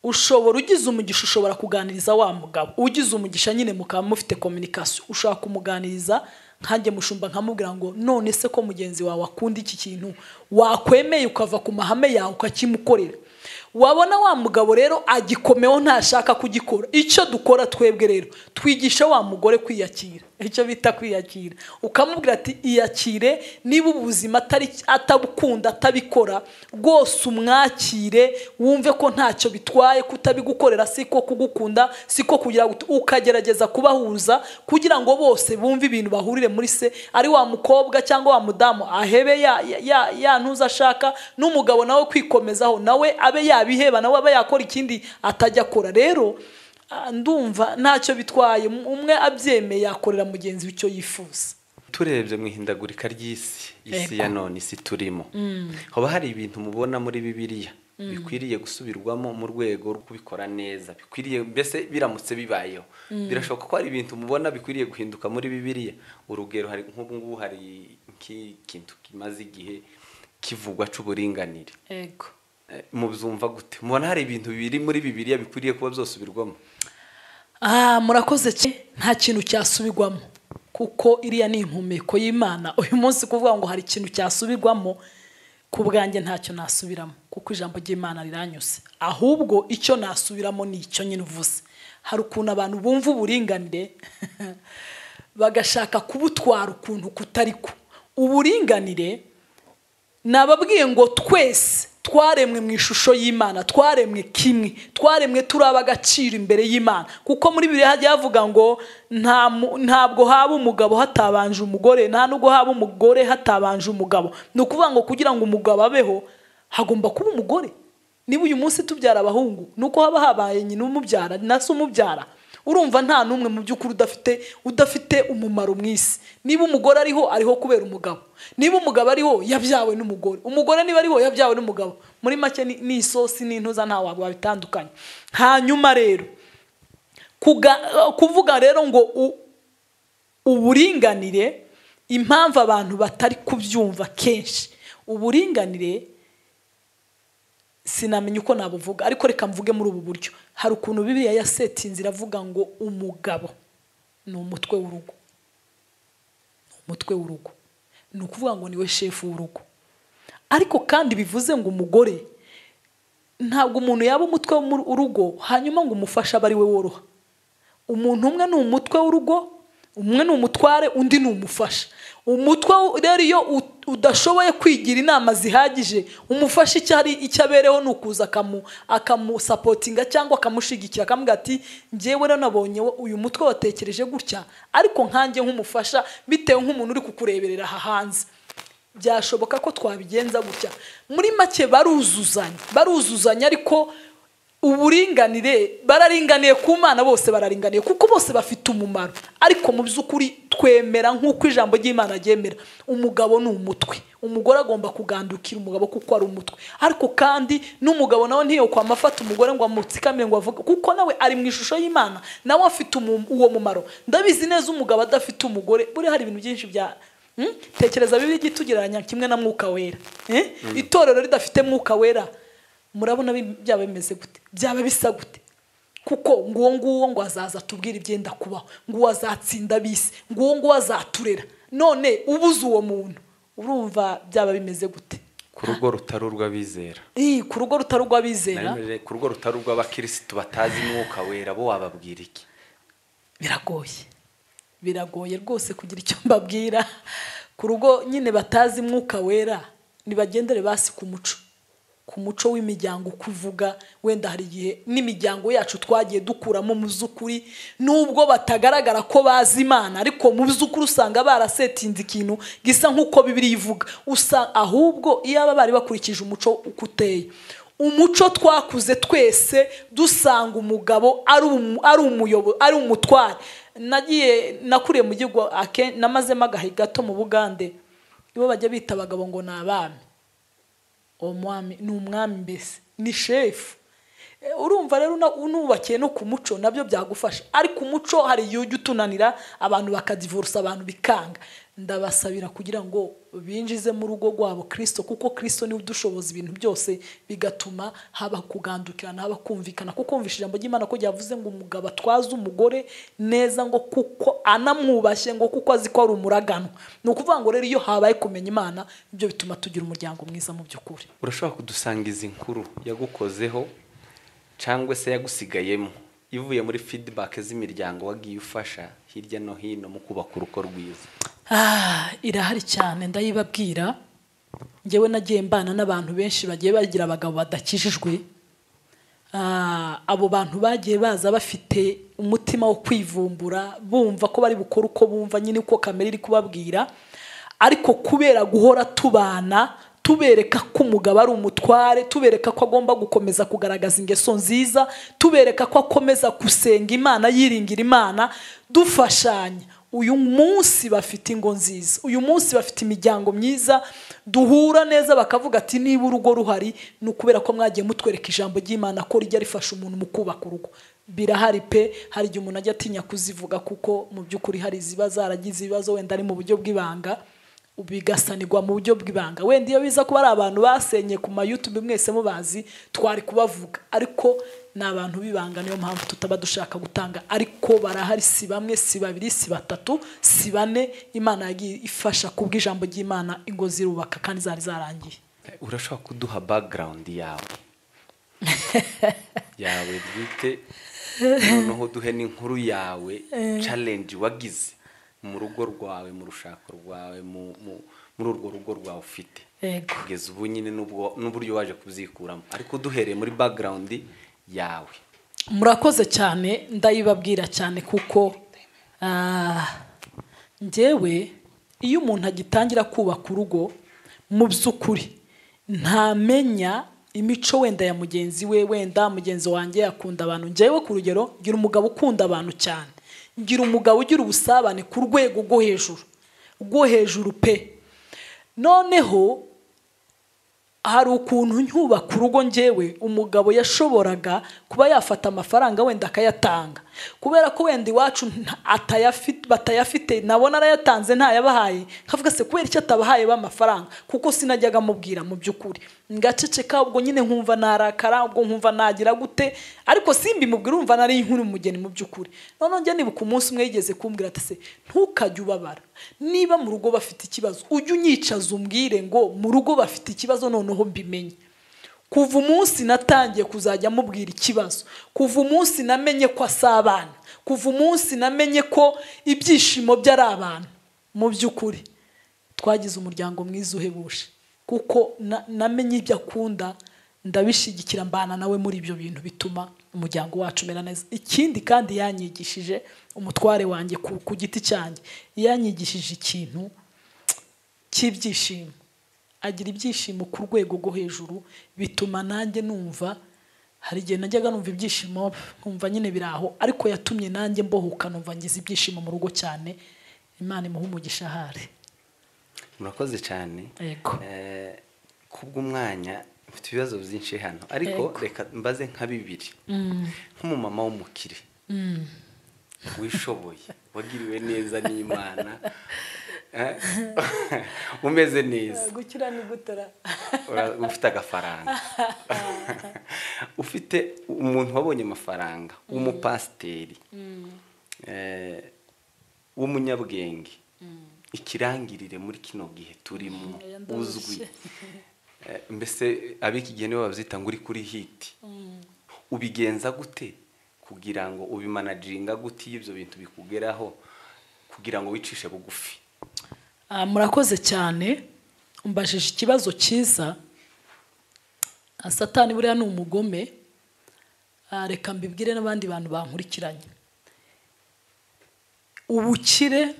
ushobora ugize umugisha ushobora kuganiriza wa mugabo ugize umugisha nyine mukaba mufite kominikasiyo ushobora kumuganiriza nkanjye mushumba nkamubwira ngo none se ko mugenzi wawe akunda iki kintu wakwemeye ukava ku mahame yawe ukakimukorera wabona wa mugabo rero agikomeho ntashaka kugikora icyo dukora twebwe rero twigisha wa mugore kwiyakira icyo bita kwiyakira ukamubwira ati iyakire niba ubuzima atari atabukunda atabikora rwose umwakire wumve ko ntacyo bitwaye kutabigukorera si ko kugukunda si ko kugira gut- ukagerageza kubahuza kugira ngo bose bumve ibintu bahurire muri se ari wa mukobwa cyangwa wa mudamu ahebe ya ya- ya ya ntuza ashaka n'umugabo nawe kwikomezaho nawe abe yabiheba nawe abe yakora ikindi atajya akora rero ah, ndumva ntacyo bitwaye umwe abyemeye yakorera mugenzi we icyo yifuza turebye mu ihindagurika ry'isi isi Yego. ya none isi turimo haba hari ibintu mubona muri bibiliya bikwiriye gusubirwamo mu rwego rwo kubikora neza bikwiriye mbese biramutse bibayeho birashoboka ko hari ibintu mubona bikwiriye guhinduka muri bibiliya urugero hari nk'ubu ngubu hari nk'ikintu kimaze igihe kivugwa cy'uburinganire yego Eh, mubyumva gute mubona hari ibintu biri muri bibiliya bikwiriye kuba byosubirwamo Ah, murakoze cyane nta kintu cyasubirwamo kuko iriya ni impumeko y'imana uyu munsi kuvuga ngo hari ikintu cyasubirwamo ku bwanjye ntacyo nasubiramo kuko ijambo ry'imana riranyuze ahubwo icyo nasubiramo ni icyo nyine uvuze hari ukuntu abantu bumva uburinganire bagashaka kubutwara ukuntu kutari ko uburinganire nababwiye ngo twese twaremwe mu ishusho y'imana twaremwe kimwe twaremwe turaba agaciro imbere y'imana kuko muri bibiri hajya havuga ngo nta mu- ntabwo haba umugabo hatabanje umugore nta nubwo haba umugore hatabanje umugabo ni ukuvuga ngo kugira ngo umugabo abeho hagomba kuba umugore niba uyu munsi tubyara abahungu ni uko haba habaye nyina umubyara na se umubyara urumva nta n'umwe mu by'ukuri udafite udafite umumaro mu isi niba umugore ariho ariho kubera umugabo niba umugabo ariho yabyawe n'umugore umugore niba ariho yabyawe n'umugabo muri make ni- ni isosi n'intuza nta wabwo wabitandukanye hanyuma rero kuga- kuvuga rero ngo u- uburinganire impamvu abantu batari kubyumva kenshi uburinganire sinamenya uko nabuvuga ariko reka mvuge muri ubu buryo hari ukuntu bibiliya yasetinze iravuga ngo umugabo ni umutwe w'urugo ni umutwe w'urugo ni ukuvuga ngo niwe shefu w'urugo ariko kandi bivuze ngo umugore ntabwo umuntu yaba umutwe w'urugo hanyuma ngo umufashe abe ari we woroha umuntu umwe ni umutwe w'urugo umwe ni umutware undi ni umufasha umutwe rero iyo u- udashoboye kwigira inama zihagije umufasha icyo ari icyo abereho ni ukuza akamu akamusapotinga cyangwa akamushyigikira akamubwira ati njyewe rero nabonye wo- uyu mutwe watekereje gutya ariko nkanjye nk'umufasha bitewe nk'umuntu uri kukureberera aha hanze byashoboka ko twabigenza gutya muri make baruzuzanya baruzuzanya ariko uburinganire bararinganiye ku mana bose bararinganiye kuko bose bafite umumaro ariko mu by'ukuri twemera nk'uko ijambo ry'imana ryemera umugabo ni umutwe umugore agomba kugandukira umugabo kuko ari umutwe ariko kandi n'umugabo nawe ntiyokwa amafata umugore ngo amutsikamire ngo avuge kuko nawe ari mu ishusho y'imana nawe afite umu- uwo mumaro ndabizi neza umugabo adafite umugore buriya hari ibintu byinshi bya Mm? tekereza bibi tugereranya kimwe na mwuka wera Eh? itorero ridafite mwuka wera murabona bi- byaba bimeze gute byaba bisa gute kuko nguwo nguwo ngo azaza atubwire ibyenda kubaho nguwo azatsinda bisi nguwo nguwo azaturera none ubuze uwo muntu urumva byaba bimeze gute ku rugo rutari urw'abizera Ih, ku rugo rutari urw'abizera Naremeje ku rugo rutari urw'abakirisitu batazi umwuka wera bo wababwira iki biragoye biragoye rwose kugira icyo mbabwira ku rugo nyine batazi mwuka wera nibagendere basi ku muco ku muco w'imiryango uko uvuga wenda hari igihe n'imiryango yacu twagiye dukuramo mu by'ukuri nubwo batagaragara ko bazi imana ariko mu by'ukuri usanga barasetinze ikintu gisa nk'uko bibiri ivuga usa ahubwo iyaba bari bakurikije umuco uko uteye umuco twakuze twese dusanga umugabo ari umu- ari umuyobo- ari umutware nagiye nakuriye mu gihugu ake- namazemo agahe gato mu bugande nibo bajya bita abagabo ngo ni abami uwo mwami ni umwami mbese ni shefu E, urumva rero una- unubakiye no ku muco nabyo byagufasha ariko umuco hari igihe ujya utunanira abantu bakadivurusa abantu bikanga ndabasabira kugira ngo binjize mu rugo rwabo kirisito kuko kirisito niwe udushoboza ibintu byose bigatuma haba kugandukirana haba kumvikana kuko wumvishe ijambo ry'imana ko ryavuze ngo umugabo atwaze umugore neza ngo kuko anamwubashye ngo kuko azi ko ari umuragano ni ukuvuga ngo rero iyo habaye kumenya imana ibyo bituma tugira umuryango mwiza mu by'ukuri urashobora kudusanga izi nkuru yagukozeho cyangwa se yagusigayemo ivuye muri feedback z'imiryango wagiye ufasha hirya no hino mu kubaka urugo rwiza Ah, irahari cyane ndayibabwira ngewe nagiye mbana n'abantu benshi bagiye bagira abagabo badakijijwe Ah, abo bantu bagiye baza bafite umutima wo kwivumbura bumva ko bari bukore uko bumva nyine uko kamere iri kubabwira ariko kubera guhora tubana tubereka ko umugabo ari umutware tubereka ko agomba gukomeza kugaragaza ingeso nziza tubereka ko akomeza gusenga imana yiringira imana dufashanya uyu munsi bafite ingo nziza uyu munsi bafite imiryango myiza duhura neza bakavuga ati niba urugo ruhari ni ukubera ko mwagiye mutwereka ijambo ry'imana ko rijya rifasha umuntu mu kubaka urugo birahari pe hari igihe umuntu ajya atinya kuzivuga kuko mu by'ukuri hari iziba zaragize ibibazo wenda ari mu buryo bw'ibanga bigasanirwa mu buryo bw'ibanga wenda iyo biza kuba ari abantu basenye ku mayutube mwese mubazi twari kubavuga ariko ni abantu b'ibanga niyo mpamvu tutaba dushaka gutanga ariko barahari si bamwe si babiri si batatu si bane imana yagiye ifasha kubw'ijambo ry'imana ingo zirubaka kandi zari zarangiye urashobora kuduha background yawe yawe bwite noneho duhe n'inkuru yawe challenge wagize mu rugo rwawe mu rushako rwawe mu- mu- muri urwo rugo rwawe ufite yego kugeza ubu nyine n'ubwo- n'uburyo waje kuzikuramo ariko duhereye muri background yawe murakoze cyane ndayibabwira cyane kuko ah, njyewe iyo umuntu agitangira kubaka urugo mu by'ukuri ntamenya imico wenda ya mugenzi we wenda mugenzi wanjye akunda abantu njyewe ku rugero ngira umugabo ukunda abantu cyane ngira umugabo ugira ubusabane ku rwego rwo hejuru rwo hejuru pe noneho hari ukuntu nyubaka urugo njyewe umugabo yashoboraga kuba yafata amafaranga wenda akayatanga kubera ko wenda iwacu nta- atayafi- batayafite nabona arayatanze ntayabahaye nkavuga se kubera icyo atabahaye b'amafaranga kuko sinajyaga amubwira mu by'ukuri ngaceceka ubwo nyine nkumva narakara ubwo nkumva nagira gute ariko simbi mubwira urumva nari inkuru umugeni mu by'ukuri noneho njya nibuka umunsi umwe yigeze kumbwira ati se ntukajye ubabara niba mu rugo bafite ikibazo ujye unyicaza umbwire ngo mu rugo bafite ikibazo noneho mbimenye kuva umunsi natangiye kuzajya amubwira ikibazo kuva umunsi namenye ko asabana kuva umunsi namenye ko ibyishimo bye ari abantu mu by'ukuri twagize umuryango mwiza uhebuje kuko na- namenye ibyo akunda ndabishyigikira mbana nawe muri ibyo bintu bituma umuryango wacu umera neza ikindi kandi yanyigishije umutware wanjye ku, ku giti cyanjye yanyigishije ikintu cy'ibyishimo agira ibyishimo ku rwego rwo hejuru bituma nanjye numva hari igihe najyaga numva ibyishimo nkumva nyine biri aho ariko yatumye nanjye mbohoka numva ngize ibyishimo mu rugo cyane imana imuhe umugisha ahari murakoze cyane Yego. Eh, kubw'umwanya mfite ibibazo byinshi hano ariko reka mbaze nka bibiri nk'umumama w'umukire wishoboye wagiriwe neza n'imana eh, umeze neza gukira ni gutara Ura- ufite agafaranga ufite umuntu wabonye amafaranga w'umupasiteri eh, w'umunyabwenge ikirangirire muri kino gihe turimo Oya, ndarushye. uzwi Eh, mbese ab'iki gihe nibo babyita ngo uri kuri hiti ubigenza gute kugira ngo ubimanaginga gute iyo ibyo bintu bikugeraho kugira ngo wicishe bugufi Ah, murakoze cyane mbajije ikibazo cyiza Ah, satani buriya ni umugome Ah, reka mbibwire n'abandi bantu bankurikiranye ubukire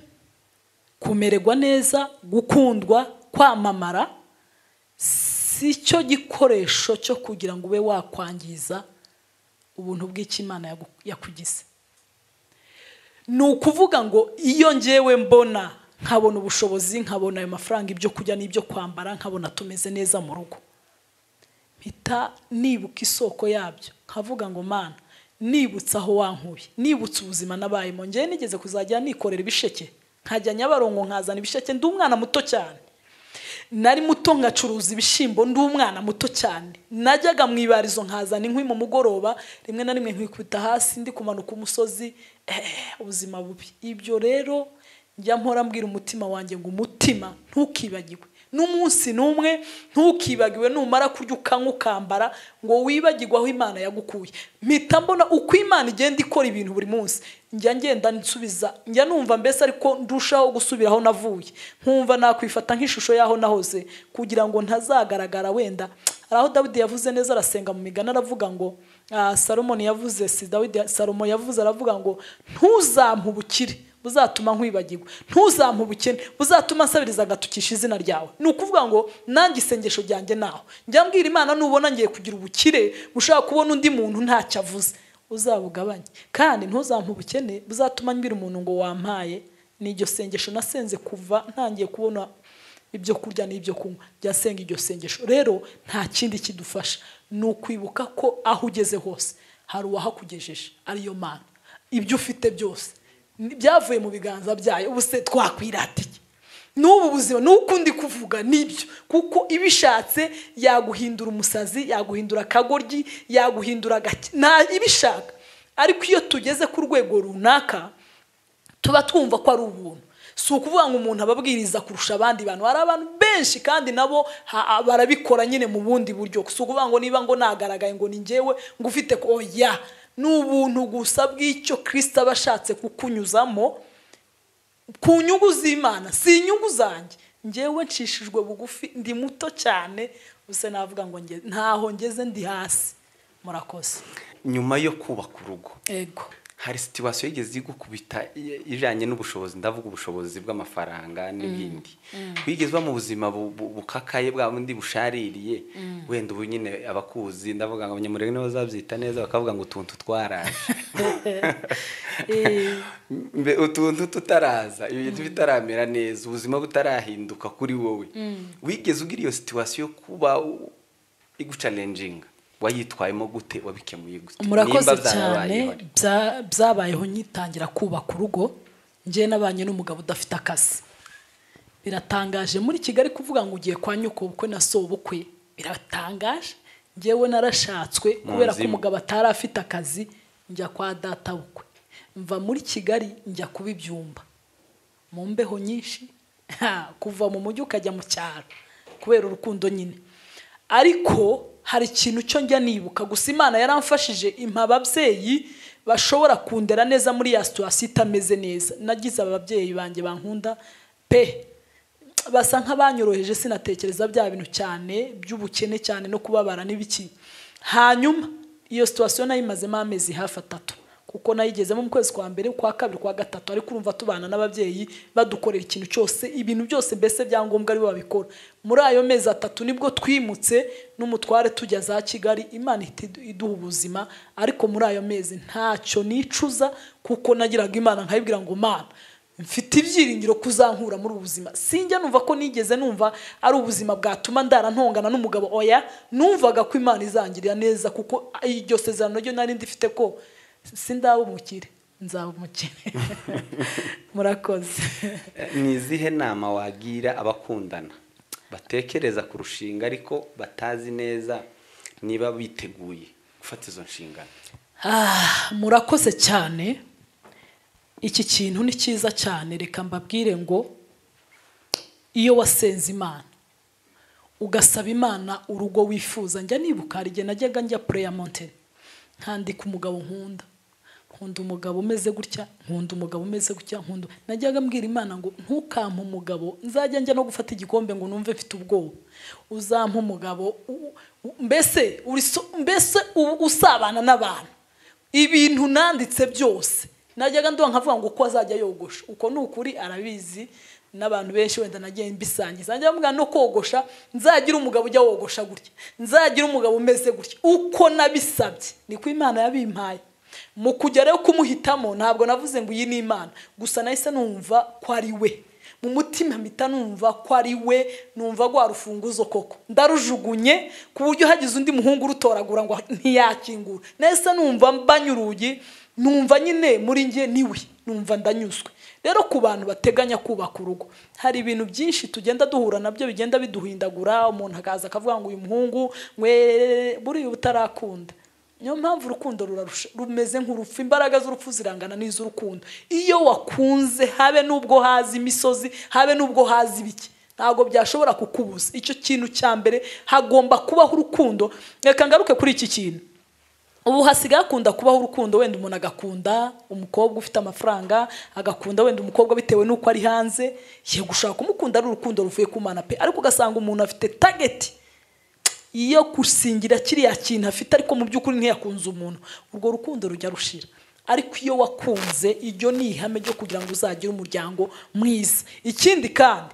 kumererwa neza gukundwa kwamamara si cyo gikoresho cyo kugira ngo ube wakwangiza ubuntu bw'ikimana yagu- yakugize ni ukuvuga ngo iyo ngewe mbona nkabona ubushobozi nkabona ayo mafaranga ibyo kurya n'ibyo kwambara nkabona tumeze neza mu rugo mpita nibuka isoko yabyo nkavuga ngo mana nibutse aho wankuye nibutse ubuzima nabayemo ngewe nigeze kuzajya nikorera ibisheke nkajya nyabarongo nkazana ibisheke ndi umwana muto cyane nari muto ngacuruza ibishyimbo ndi umwana muto cyane najyaga mu ibarizo nkazana inkwi mu mugoroba rimwe na rimwe nkikubita hasi ndi kumanuka umusozi eh, ubuzima bubi ibyo rero njya mpora mbwira umutima wanjye ngo umutima ntukibagiwe n'umunsi n'umwe ntukibagiwe numara kurya ukanywa ukambara ngo wibagirwe aho imana yagukuye mpita mbona uko imana igenda ikora ibintu buri munsi njya ngenda nsubiza njya numva mbese ariko ndushaho gusubira aho navuye nkumva nakwifata nk'ishusho y'aho nahoze kugira ngo ntazagaragara wenda hari aho dawidi yavuze neza arasenga mu migani aravuga ngo ah, salomoni yavuze si dawidi salomo yavuze aravuga ngo ntuzampe ubukire buzatuma nkwibagirwa ntuzampe ubukene buzatuma nsabiriza agatukisha izina ryawe ni ukuvuga ngo nanjye isengesho ryanjye naho njya mbwira imana nubona ngiye kugira ubukire ushaka kubona undi muntu ntacyo avuze uzabugabanye kandi ntuzampe ubukene buzatuma mbwira umuntu ngo wampaye ni iryo sengesho nasenze kuva ntangiye kubona ibyo kurya n'ibyo kunywa byasenga iryo sengesho rero nta kindi kidufasha ni ukwibuka ko aho ugeze hose hari uwahakugejeje ariyo mana ibyo ufite byose ni- byavuye mu biganza byayo ubu se twakwirata iki n'ubu buzima n'uko ndi kuvuga nibyo kuko ibishatse yaguhindura umusazi yaguhindura akagoryi yaguhindura agake nta ibishaka ariko iyo tugeze ku rwego runaka tuba twumva ko ari ubuntu si ukuvuga ngo umuntu ababwiriza kurusha abandi bantu hari abantu benshi kandi nabo ha- barabikora nyine mu bundi buryo si ukuvuga ngo niba ngo nagaragaye ngo ni njyewe ngo ufite ko oya ni ubuntu gusa bw'icyo kirisita aba ashatse kukunyuzamo ku nyungu z'imana si inyungu zanjye ngewe nshishijwe bugufi ndi muto cyane gusa navuga ngo nge- ntaho ngeze ndi hasi murakoze nyuma yo kubaka urugo ego hari situwasiyo yigeze igukubita i- ijyanye n'ubushobozi ndavuga ubushobozi bw'amafaranga n'ibindi wigeze uba mu buzima bu- bu- bukakaye bwa bundi bushaririye wenda ubu nyine abakuzi ndavuga ngo abanyamurenge nibo bazabyita neza bakavuga ngo utuntu twaraje Eh, Mbe- utuntu tutaraza ibintu bitaramera neza ubuzima butarahinduka kuri wowe wigeze ugira iyo situwasiyo yo kuba u- igucalenjinga wayitwayemo gute wabikemuye gute murakoze Nimba cyane byarabayeho ari- bya- byabayeho nyitangira kubaka urugo njye nabanye n'umugabo udafite akazi biratangaje muri kigali kuvuga ngo ugiye kwa nyoko bukwe na sobukwe biratangaje njyewe narashatswe kubera ko imwe. umugabo atari afite akazi njya kwa data bukwe mva muri kigali njya kuba ibyumba mu mbeho nyinshi ha, kuva mu mujyi ukajya mu cyaro kubera urukundo nyine ariko hari ikintu cyo njya nibuka gusa imana yaramfashije impa ababyeyi bashobora kundera neza muri ya situwasiyo itameze neza nagize ababyeyi banjye bankunda pe basa nk'abanyoroheje sinatekereza bya bintu cyane by'ubukene cyane no kubabara n'ibiki hanyuma iyo situwasiyo nayimazemo amezi hafi atatu kuko nayigezemo mu kwezi kwa mbere kwa kabiri kwa gatatu ariko urumva tubana n'ababyeyi badukorera ikintu cyose ibintu byose mbese byangombwa aribo babikora muri ayo mezi atatu nibwo twimutse n'umutware tujya za kigali imana ihita idu- iduha ubuzima ariko muri ayo mezi ntacyo nicuza kuko nagiraga imana nkayibwira ngo mana mfite ibyiringiro kuzankura muri ubu buzima sinjya numva ko nigeze numva ari ubuzima bwatuma ndara ntongana n'umugabo oya numvaga ko imana izangirira neza kuko iryo sezerano ryo nari ndifite ko sindaba umukire nzaba umukire murakoze ni izihe nama wagira abakundana batekereza ku rushinga ariko batazi neza niba biteguye gufata izo nshingano Ah, murakoze cyane iki kintu ni cyiza cyane reka mbabwire ngo iyo wasenze imana ugasaba imana urugo wifuza njya nibuka hari igihe najyaga njya pureya mountain nkandika umugabo nkunda nkunda umugabo umeze gutya nkunda umugabo umeze gutya nkunda najyaga mbwira imana ngo ntukampe umugabo nzajya njya no gufata igikombe ngo numve mfite ubwoba uzampa umugabo u- u- mbese uri so- mbese u- usabana n'abantu ibintu nanditse byose najyaga nduha nkavuga ngo uko azajya yogosha uko ni ukuri arabizi n'abantu benshi wenda nagiye mbisangiza najya mbwira no kogosha nzagira umugabo ujya wogosha gutya nzagira umugabo umeze gutya uko nabisabye niko imana yabimpaye mu kujya rero kumuhitamo ntabwo navuze ngo iyi ni imana gusa nahise numva ko ari we mu mutima mpita numva ko ari we numva rwa rufunguzo koko ndarujugunye ku buryo hagize undi muhungu urutoragura ngo ntiyakingura nahise numva mbanye urugi numva nyine muri njye niwe numva ndanyuzwe rero ku bantu bateganya kubaka urugo hari ibintu byinshi tugenda duhura nabyo bigenda biduhindagura umuntu akaza akavuga ngo uyu muhungu mwe buriya uba utarakunda niyo mpamvu urukundo rurarusha- rumeze nk'urupfu imbaraga z'urupfu zirangana n'iz'urukundo iyo wakunze habe n'ubwo hazi imisozi habe n'ubwo hazi ibiki ntabwo byashobora kukubuza icyo kintu cya mbere hagomba kubaho urukundo reka ngaruke kuri iki kintu ubu hasigaye hakunda kubaho urukundo wenda umuntu agakunda umukobwa ufite amafaranga agakunda wenda umukobwa bitewe n'uko ari hanze ye gushaka kumukunda ari urukundo ruvuye ku mana pe ariko ugasanga umuntu afite tageti iyo gusingira kiriya kintu afite ariko mu by'ukuri ntiyakunze umuntu urwo rukundo rujya rushira ariko iyo wakunze iryo ni ihame ryo kugira ngo uzagire umuryango mwiza ikindi kandi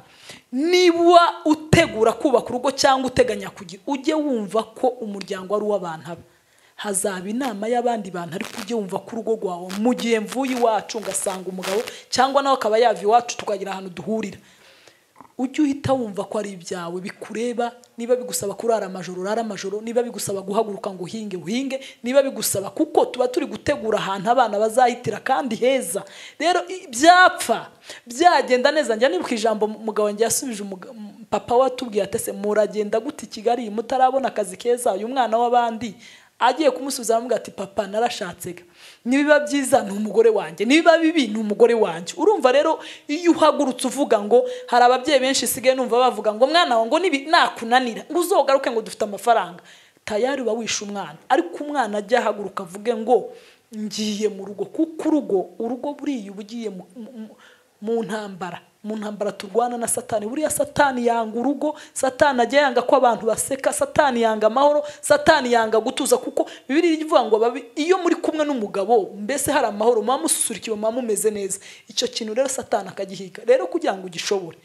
niba utegura kubaka urugo cyangwa uteganya kugira ujye wumva ko umuryango ari uw'abantu aba hazaba inama y'abandi bantu ariko ujye wumva ko urugo rwawe mu gihe mvuye iwacu ngasanga umugabo cyangwa nawe akaba yava iwacu tukagira ahantu duhurira ujye uhita wumva ko ari ibyawe bikureba niba bigusaba kurara amajoro urara amajoro niba bigusaba guhaguruka ngo uhinge uhinge niba bigusaba kuko tuba turi gutegura ahantu abana bazahitira kandi heza rero i- byapfa byagenda neza njya nibuka ijambo umugabo wanjye yasubije umuga- m- papa watubwiye atese muragenda gute i kigali mutarabona akazi keza uyu mwana w'abandi agiye kumusubiza aramubwira ati papa narashatsega nibiba byiza ni umugore wanjye nibiba bibi ni umugore wanjye urumva rero iyo uhagurutse uvuga ngo hari ababyeyi benshi isigaye numva bavuga ngo mwana wawe ngo nibi nakunanira ngo uzogaruke ngo dufite amafaranga tayari uba wishe umwana ariko umwana ajya ahaguruka avuge ngo ngiye mu rugo kuko urugo urugo buriya uba ugiye mu- mu- mu- mu ntambara mu ntambara turwana na satani buriya satani yanga urugo satani ajya yanga ko abantu baseka satani yanga amahoro satani yanga gutuza kuko bibiri ivuga ngo ababi iyo muri kumwe n'umugabo mbese hari amahoro muba mususurukiwe muba mumeze neza icyo kintu rero satani akagihiga rero kugira ngo ugishobore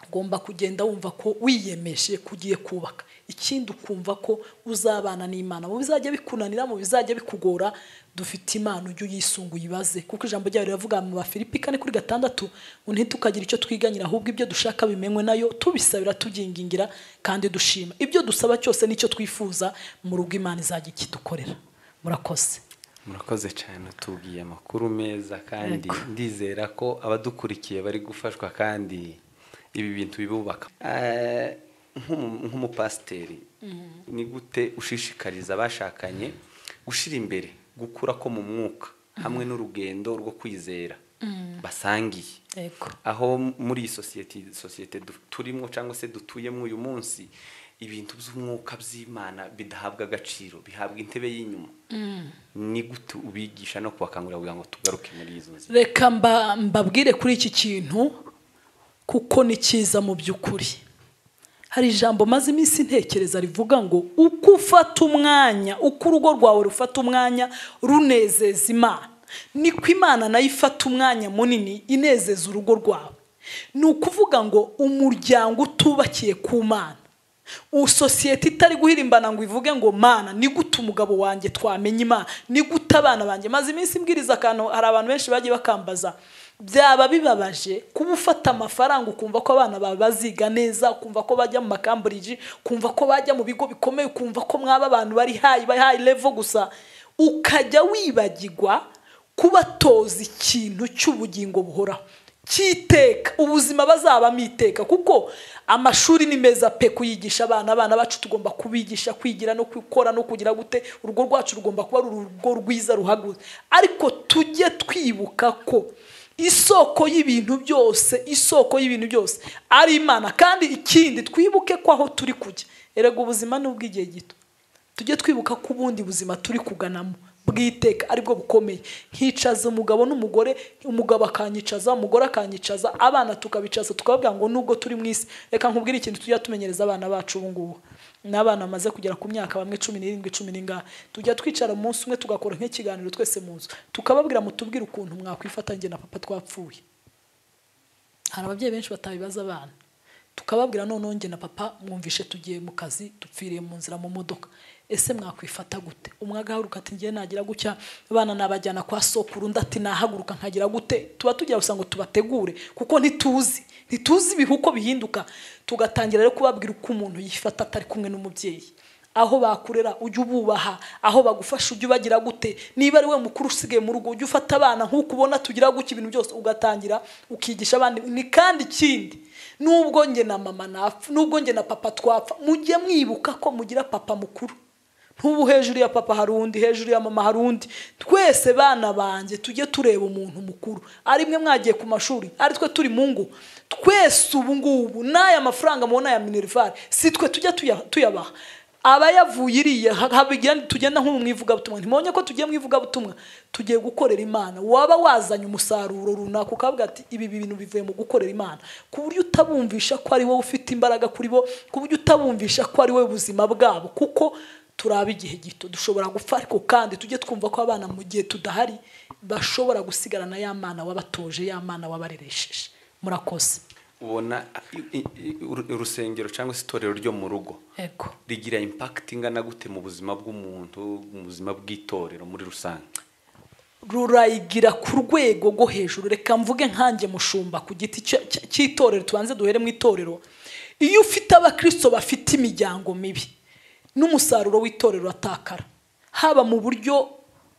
ugomba kugenda wumva ko wiyemeje kugiye kubaka ikindi ukumva ko uzabana n'imana mu bizajya bikunanira mu bizajya bikugora dufite imana ujye uyisunguye ibaze kuko ijambo ryayo riravuga mu bafilipi kane kuri gatandatu ngo ntitukagira icyo twiganyira ahubwo ibyo dushaka bimenywe nayo tubisabira tubyingingira kandi dushima ibyo dusaba cyose nicyo twifuza mu rugo imana izajya ikidukorera murakoze murakoze cyane tubwiye amakuru meza kandi ndizera ko abadukurikiye bari gufashwa kandi ibi bintu bibubaka nk'umupasiteri ni gute ushishikariza abashakanye gushyira imbere gukura ko mu mwuka hamwe n'urugendo rwo kwizera basangiye aho muri iyi sosiyete sosiyete turimo cyangwa se dutuyemo uyu munsi ibintu by'umwuka by'imana bidahabwa agaciro bihabwa intebe y'inyuma ni gute ubigisha no kubakangurira kugira ngo tugaruke muri izo nzira reka mbabwire kuri iki kintu kuko ni cyiza mu by'ukuri hari ijambo maze iminsi ntekereza rivuga ngo uko ufata umwanya uko urugo rwawe rufata umwanya runezeza imana niko imana nayo ifata umwanya munini inezeza urugo rwawe ni ukuvuga ngo umuryango utubakiye ku mana sosiyete itari guhirimbana ngo ivuge ngo mana ni gute umugabo wanjye twamenya imana ni gute abana banjye maze iminsi mbwiriza akantu hari abantu benshi bagiye bakambaza byaba bibabaje kuba ufata amafaranga ukumva ko abana bawe baziga neza ukumva ko bajya mu makamburiji ukumva ko bajya mu bigo bikomeye ukumva ko mwaba abantu bari hayi bari hayi levo gusa ukajya wibagirwa kubatoza ikintu cy'ubugingo buhoraho cyiteka ubuzima bazabamo iteka kuko amashuri ni meza pe kuyigisha abana abana bacu tugomba kubigisha kwigira no gukora no kugira gute urugo rwacu rugomba kuba ari urugo rwiza ruhagaze ariko tujye twibuka ko isoko y'ibintu byose isoko y'ibintu byose ari imana kandi ikindi twibuke ko aho turi kujya erega ubuzima ni ubw'igihe gito tujye twibuka ko ubundi buzima turi kuganamo bw'iteka aribwo bukomeye nkicaza umugabo n'umugore umugabo akanyicaza umugore akanyicaza abana tukabicaza tukababwira ngo nubwo turi mu isi reka nkubwire ikintu tujya tumenyereza abana bacu ubu ngubu n'abana bamaze kugera ku myaka bamwe cumi n'irindwi cumi n'ingahe tujya twicara umunsi umwe tugakora nk'ikiganiro twese mu nzu tukababwira mutubwire ukuntu mwakwifatanyije na papa twapfuye hari ababyeyi benshi batabibaza abana tukababwira noneho njye na papa mwumvishe tugiye mu kazi dupfiriye mu nzira mu modoka ese mwakwifata gute umwe agahaguruka ati ngiye nagira gutya abana nabajyana kwa sokuru undi ati nahaguruka nkagira gute tuba tugira gusa ngo tubategure kuko ntituzi ntituzi ibihe uko bihinduka tugatangira rero kubabwira uko umuntu yifata atari kumwe n'umubyeyi aho bakurera ujye ububaha aho bagufasha ujye ubagira gute niba ari we mukuru usigaye mu rugo ujye ufata abana nk'uko ubona tugira gutya ibintu byose ugatangira ukigisha abandi ni kandi ikindi nubwo nge na mama napfa nubwo nge na papa twapfa mujye mwibuka ko mugira papa mukuru ntubu hejuru ya papa hari undi hejuru ya mama hari undi twese bana banjye tujye tureba umuntu mukuru ari mwe mwagiye ku mashuri ari twe turi mu ngo twese ubu ngubu n'aya mafaranga mubona ya minerivare si twe tujya tuyabaha abayavuye iriya tugenda nko mu ivugabutumwa ntimonye ko tugiye mu ivugabutumwa tugiye gukorera imana waba wazanye umusaruro runaka ukavuga ati ibi bintu bivuye mu gukorera imana ku buryo utabumvisha ko ari wowe ufite imbaraga kuri bo ku buryo utabumvisha ko ari wowe ubuzima bwabo kuko turaba igihe gito dushobora gupfa ariko kandi tujye twumva ko abana mu gihe tudahari bashobora gusigarana ya mana wabatoje ya mana wabareresheje murakoze ubona urusengero cyangwa se itorero ryo mu rugo rigira impakiti ingana gute mu buzima bw'umuntu mu buzima bw'itorero muri rusange rurayigira ku rwego rwo hejuru reka mvuge nkanjye mushumba ku giti cy'itorero tubanze duhere mu itorero iyo ufite abakristo bafite imiryango mibi n'umusaruro w'itorero atakara haba mu buryo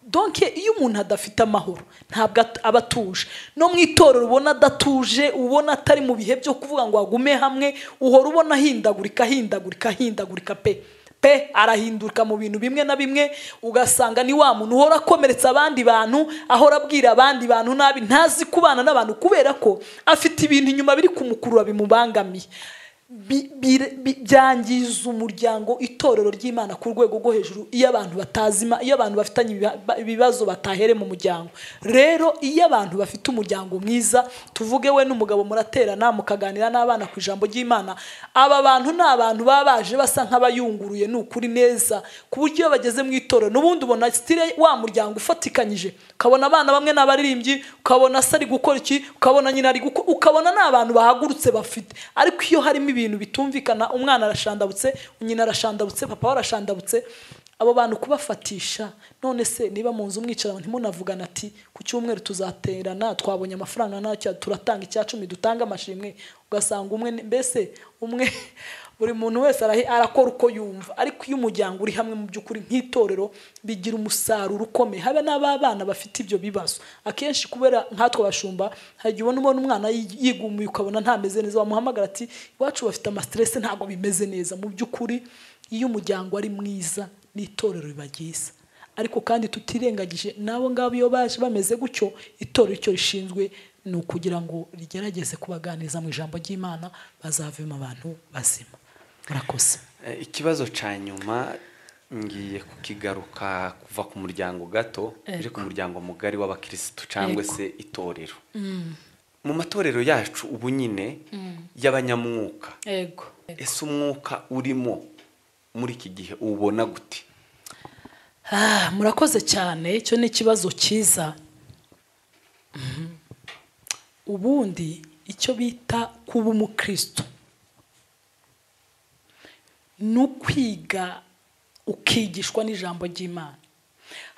donke iyo umuntu adafite amahoro ntabwo aba atuje no mu itorero ubona adatuje ubona atari mu bihe byo kuvuga ngo agume hamwe uhora ubona ahindagurika ahindagurika ahindagurika pe pe arahindurika mu bintu bimwe na bimwe ugasanga ni wa muntu uhora akomeretsa abandi bantu ahora abwira abandi bantu nabi ntazi kubana n'abantu kubera ko afite ibintu inyuma biri kumukurura bimubangamiye bi- bi- bi- byangiza umuryango itorero ry'imana ku rwego rwo hejuru iyo abantu batazima iyo abantu bafitanye ibiba- ba- ibibazo batahere mu muryango rero iyo abantu bafite umuryango mwiza tuvuge we n'umugabo muraterana mukaganira n'abana ku ijambo ry'imana aba bantu ni abantu baba baje basa nk'abayunguruye ni ukuri neza ku buryo iyo bageze mu itorero n'ubundi ubona sitire wa muryango ufatikanyije ukabona abana bamwe ni abaririmbyi ukabona se ari gukora iki ukabona nyina ari gukora ukabona ni abantu bahagurutse bafite ariko iyo harimo ibintu bitumvikana umwana arashandabutse nyina arashandabutse papa we arashandabutse abo bantu kubafatisha none se niba mu nzu mwicara ntimunavugane ati ku cyumweru tuzaterana twabonye amafaranga ntacyo turatanga icya cumi dutange amashimwe ugasanga umwe ni- mbese umwe buri muntu wese arahi- arakora uko yumva ariko iyo umuryango uri hamwe mu by'ukuri nk'itorero bigira umusaruro ukomeye habe n'ababana bafite ibyo bibazo akenshi kubera nkatwe abashumba hari igihe ubona ubona umwana yi- yigumuye ukabona ntameze neza wamuhamagara ati iwacu bafite amasiterese ntabwo bimeze neza mu by'ukuri iyo umuryango ari mwiza n'itorero riba ryiza ariko kandi tutirengagije n'abo ngabo iyo baje bameze gutyo itorero icyo rishinzwe ni ukugira ngo rigerageze kubaganiriza mu ijambo ry'imana bazavemo abantu bazima murakoze Eh, ikibazo cya nyuma ngiye kukigaruka kuva ku muryango gato uje ku muryango mugari w'abakirisitu cyangwa Yego. se itorero mu matorero yacu ubu nyine y'abanyamwuka yego ese umwuka urimo muri iki gihe uwubona gute Ah, murakoze cyane icyo ni ikibazo cyiza Mhm. ubundi icyo bita kuba umukristo ni ukwiga ukigishwa n'ijambo ry'imana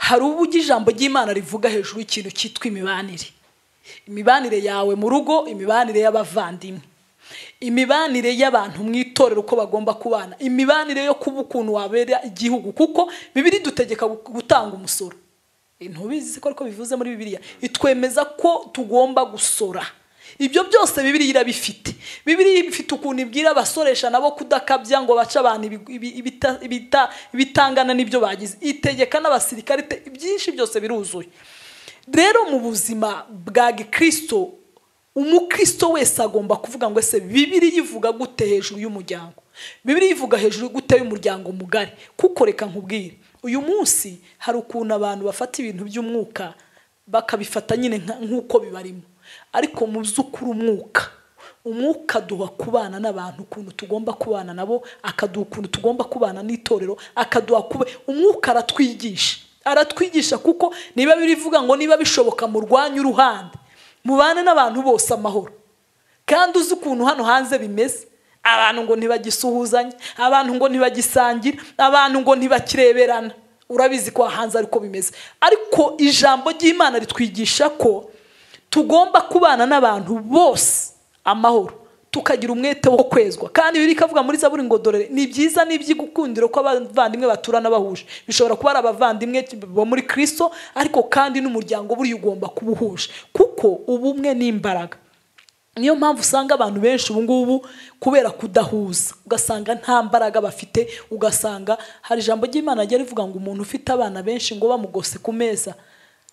hari uburyo ijambo ry'imana rivuga hejuru y'ikintu cyitwa imibanire imibanire yawe mu rugo imibanire y'abavandimwe imibanire y'abantu mu itorero uko bagomba kubana imibanire yo kuba ukuntu wabera igihugu kuko bibiri dutegeka gu- gutanga umusoro Eh, ntubizi ko ariko bivuze muri bibiliya itwemeza ko tugomba gusora ibyo byose bibiri irabifite bibiri ifite ukuntu ibwira abasoresha nabo kudakabya ngo bace abantu ibi- ibi- ibita- ibita- ibitangana n'ibyo bagize itegeka n'abasirikare ite- byinshi byose biruzuye rero mu buzima bwa gikristo umukristo wese agomba kuvuga ngo ese bibiri yivuga gute hejuru y'umuryango bibiri yivuga hejuru gute y'umuryango mugari kuko reka nkubwire uyu munsi hari ukuntu abantu bafata ibintu by'umwuka bakabifata nyine nka- nk'uko bibarimo ariko mu by'ukuri umwuka umwuka duha kubana n'abantu ukuntu tugomba kubana nabo akaduha ukuntu tugomba kubana n'itorero akaduha kuba umwuka aratwigisha aratwigisha kuko niba birivuga ngo niba bishoboka murwanye uruhande mubane n'abantu bose amahoro kandi uzi ukuntu hano hanze bimeze abantu ngo ntibagisuhuzanya abantu ngo ntibagisangira abantu ngo ntibakireberana urabizi ko hanze ariko bimeze ariko ijambo ry'imana ritwigisha ko tugomba kubana n'abantu bose amahoro tukagira umwete wo kwezwa kandi biri ikavuga muri zaburi ngo dorere ni byiza n'iby'igukundiro ko abavandimwe baturana bahuje bishobora kuba ari abavandimwe bo muri kristo ariko kandi n'umuryango buriya ugomba kuba uhuje kuko ubumwe ni imbaraga niyo mpamvu usanga abantu benshi ubu ngubu kubera kudahuza ugasanga nta mbaraga bafite ugasanga hari ijambo ry'imana ryari rivuga ngo umuntu ufite abana benshi ngo bamugose ku meza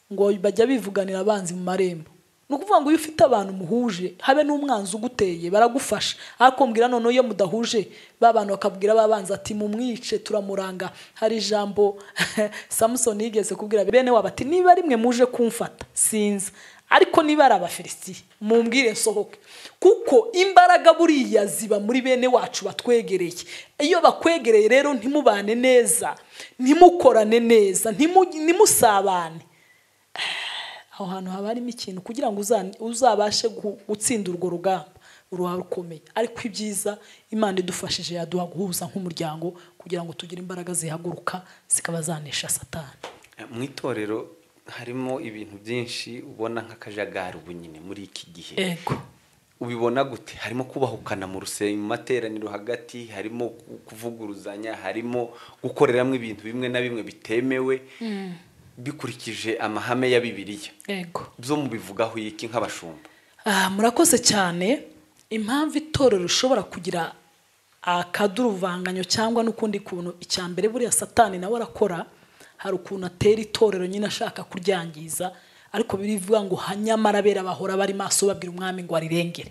ngo bajya bivuganira abanzi mu marembo ni ukuvuga ngo iyo ufite abantu muhuje habe n'umwanzi uguteye baragufasha ariko mbwira noneho iyo mudahuje ba bantu bakabwira ba banzi ati mumwice turamuranga hari ijambo samusoni yigeze kubwira bene wabo ati niba rimwe muje kumfata sinza ariko niba ari abafilisiti mumbwire nsohoke kuko imbaraga buriya ziba muri bene wacu batwegereye iyo bakwegereye rero ntimubane neza ntimukorane neza ntimu- ntimusabane aho hantu haba harimo ikintu kugira ngo uza- uzabashe gu- gutsinda urwo rugamba uruhare rukomeye ariko ibyiza imana idufashije yaduha guhuza nk'umuryango kugira ngo tugire imbaraga zihaguruka zikaba zanesha satani Eh, mu itorero harimo ibintu byinshi ubona nk'akajagari ubu nyine muri iki gihe ego ubibona gute harimo kubahukana mu rusenge mu materaniro hagati harimo ku- kuvuguruzanya harimo gukoreramo ibintu bimwe na bimwe bitemewe bikurikije amahame ya bibiliya ego byo mubivugaho iki nk'abashumba Ah, murakoze cyane impamvu itorero rishobora kugira akaduruvanganyo cyangwa n'ukundi kuntu icya mbere buriya satani nawe arakora hari ukuntu atera itorero nyine ashaka kuryangiza ariko birivuga ngo ha- nyamara bera bahora bari maso babwira umwami ngo arirengere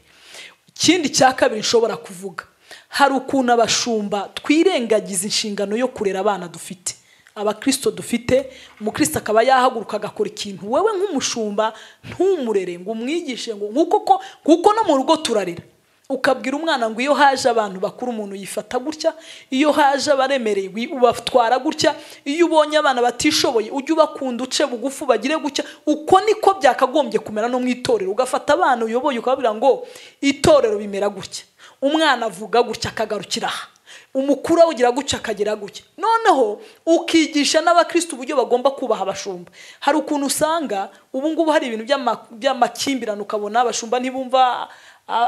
ikindi cya kabiri nshobora kuvuga hari ukuntu abashumba twirengagiza inshingano yo kurera abana dufite abakirisito dufite umukristo akaba yahaguruka agakora ikintu wewe nk'umushumba ntumurere ngo umwigishe ngo nk'uko ko kuko no mu rugo turarira ukabwira umwana ngo iyo haje abantu bakuru umuntu yifata gutya iyo haje abaremereye ubatwara gutya iyo ubonye abana batishoboye ujye ubakunda uce bugufi bagire gutya uko niko byakagombye kumera no mu itorero ugafata abana uyoboye ukababwira ngo itorero bimera gutya umwana avuga gutya akagarukira aha umukuru awugira gutya akagera gutya noneho ukigisha n'abakristo uburyo bagomba kubaha abashumba hari ukuntu usanga ubu ngubu hari ibintu by'amakimbirane ukabona abashumba ntibumva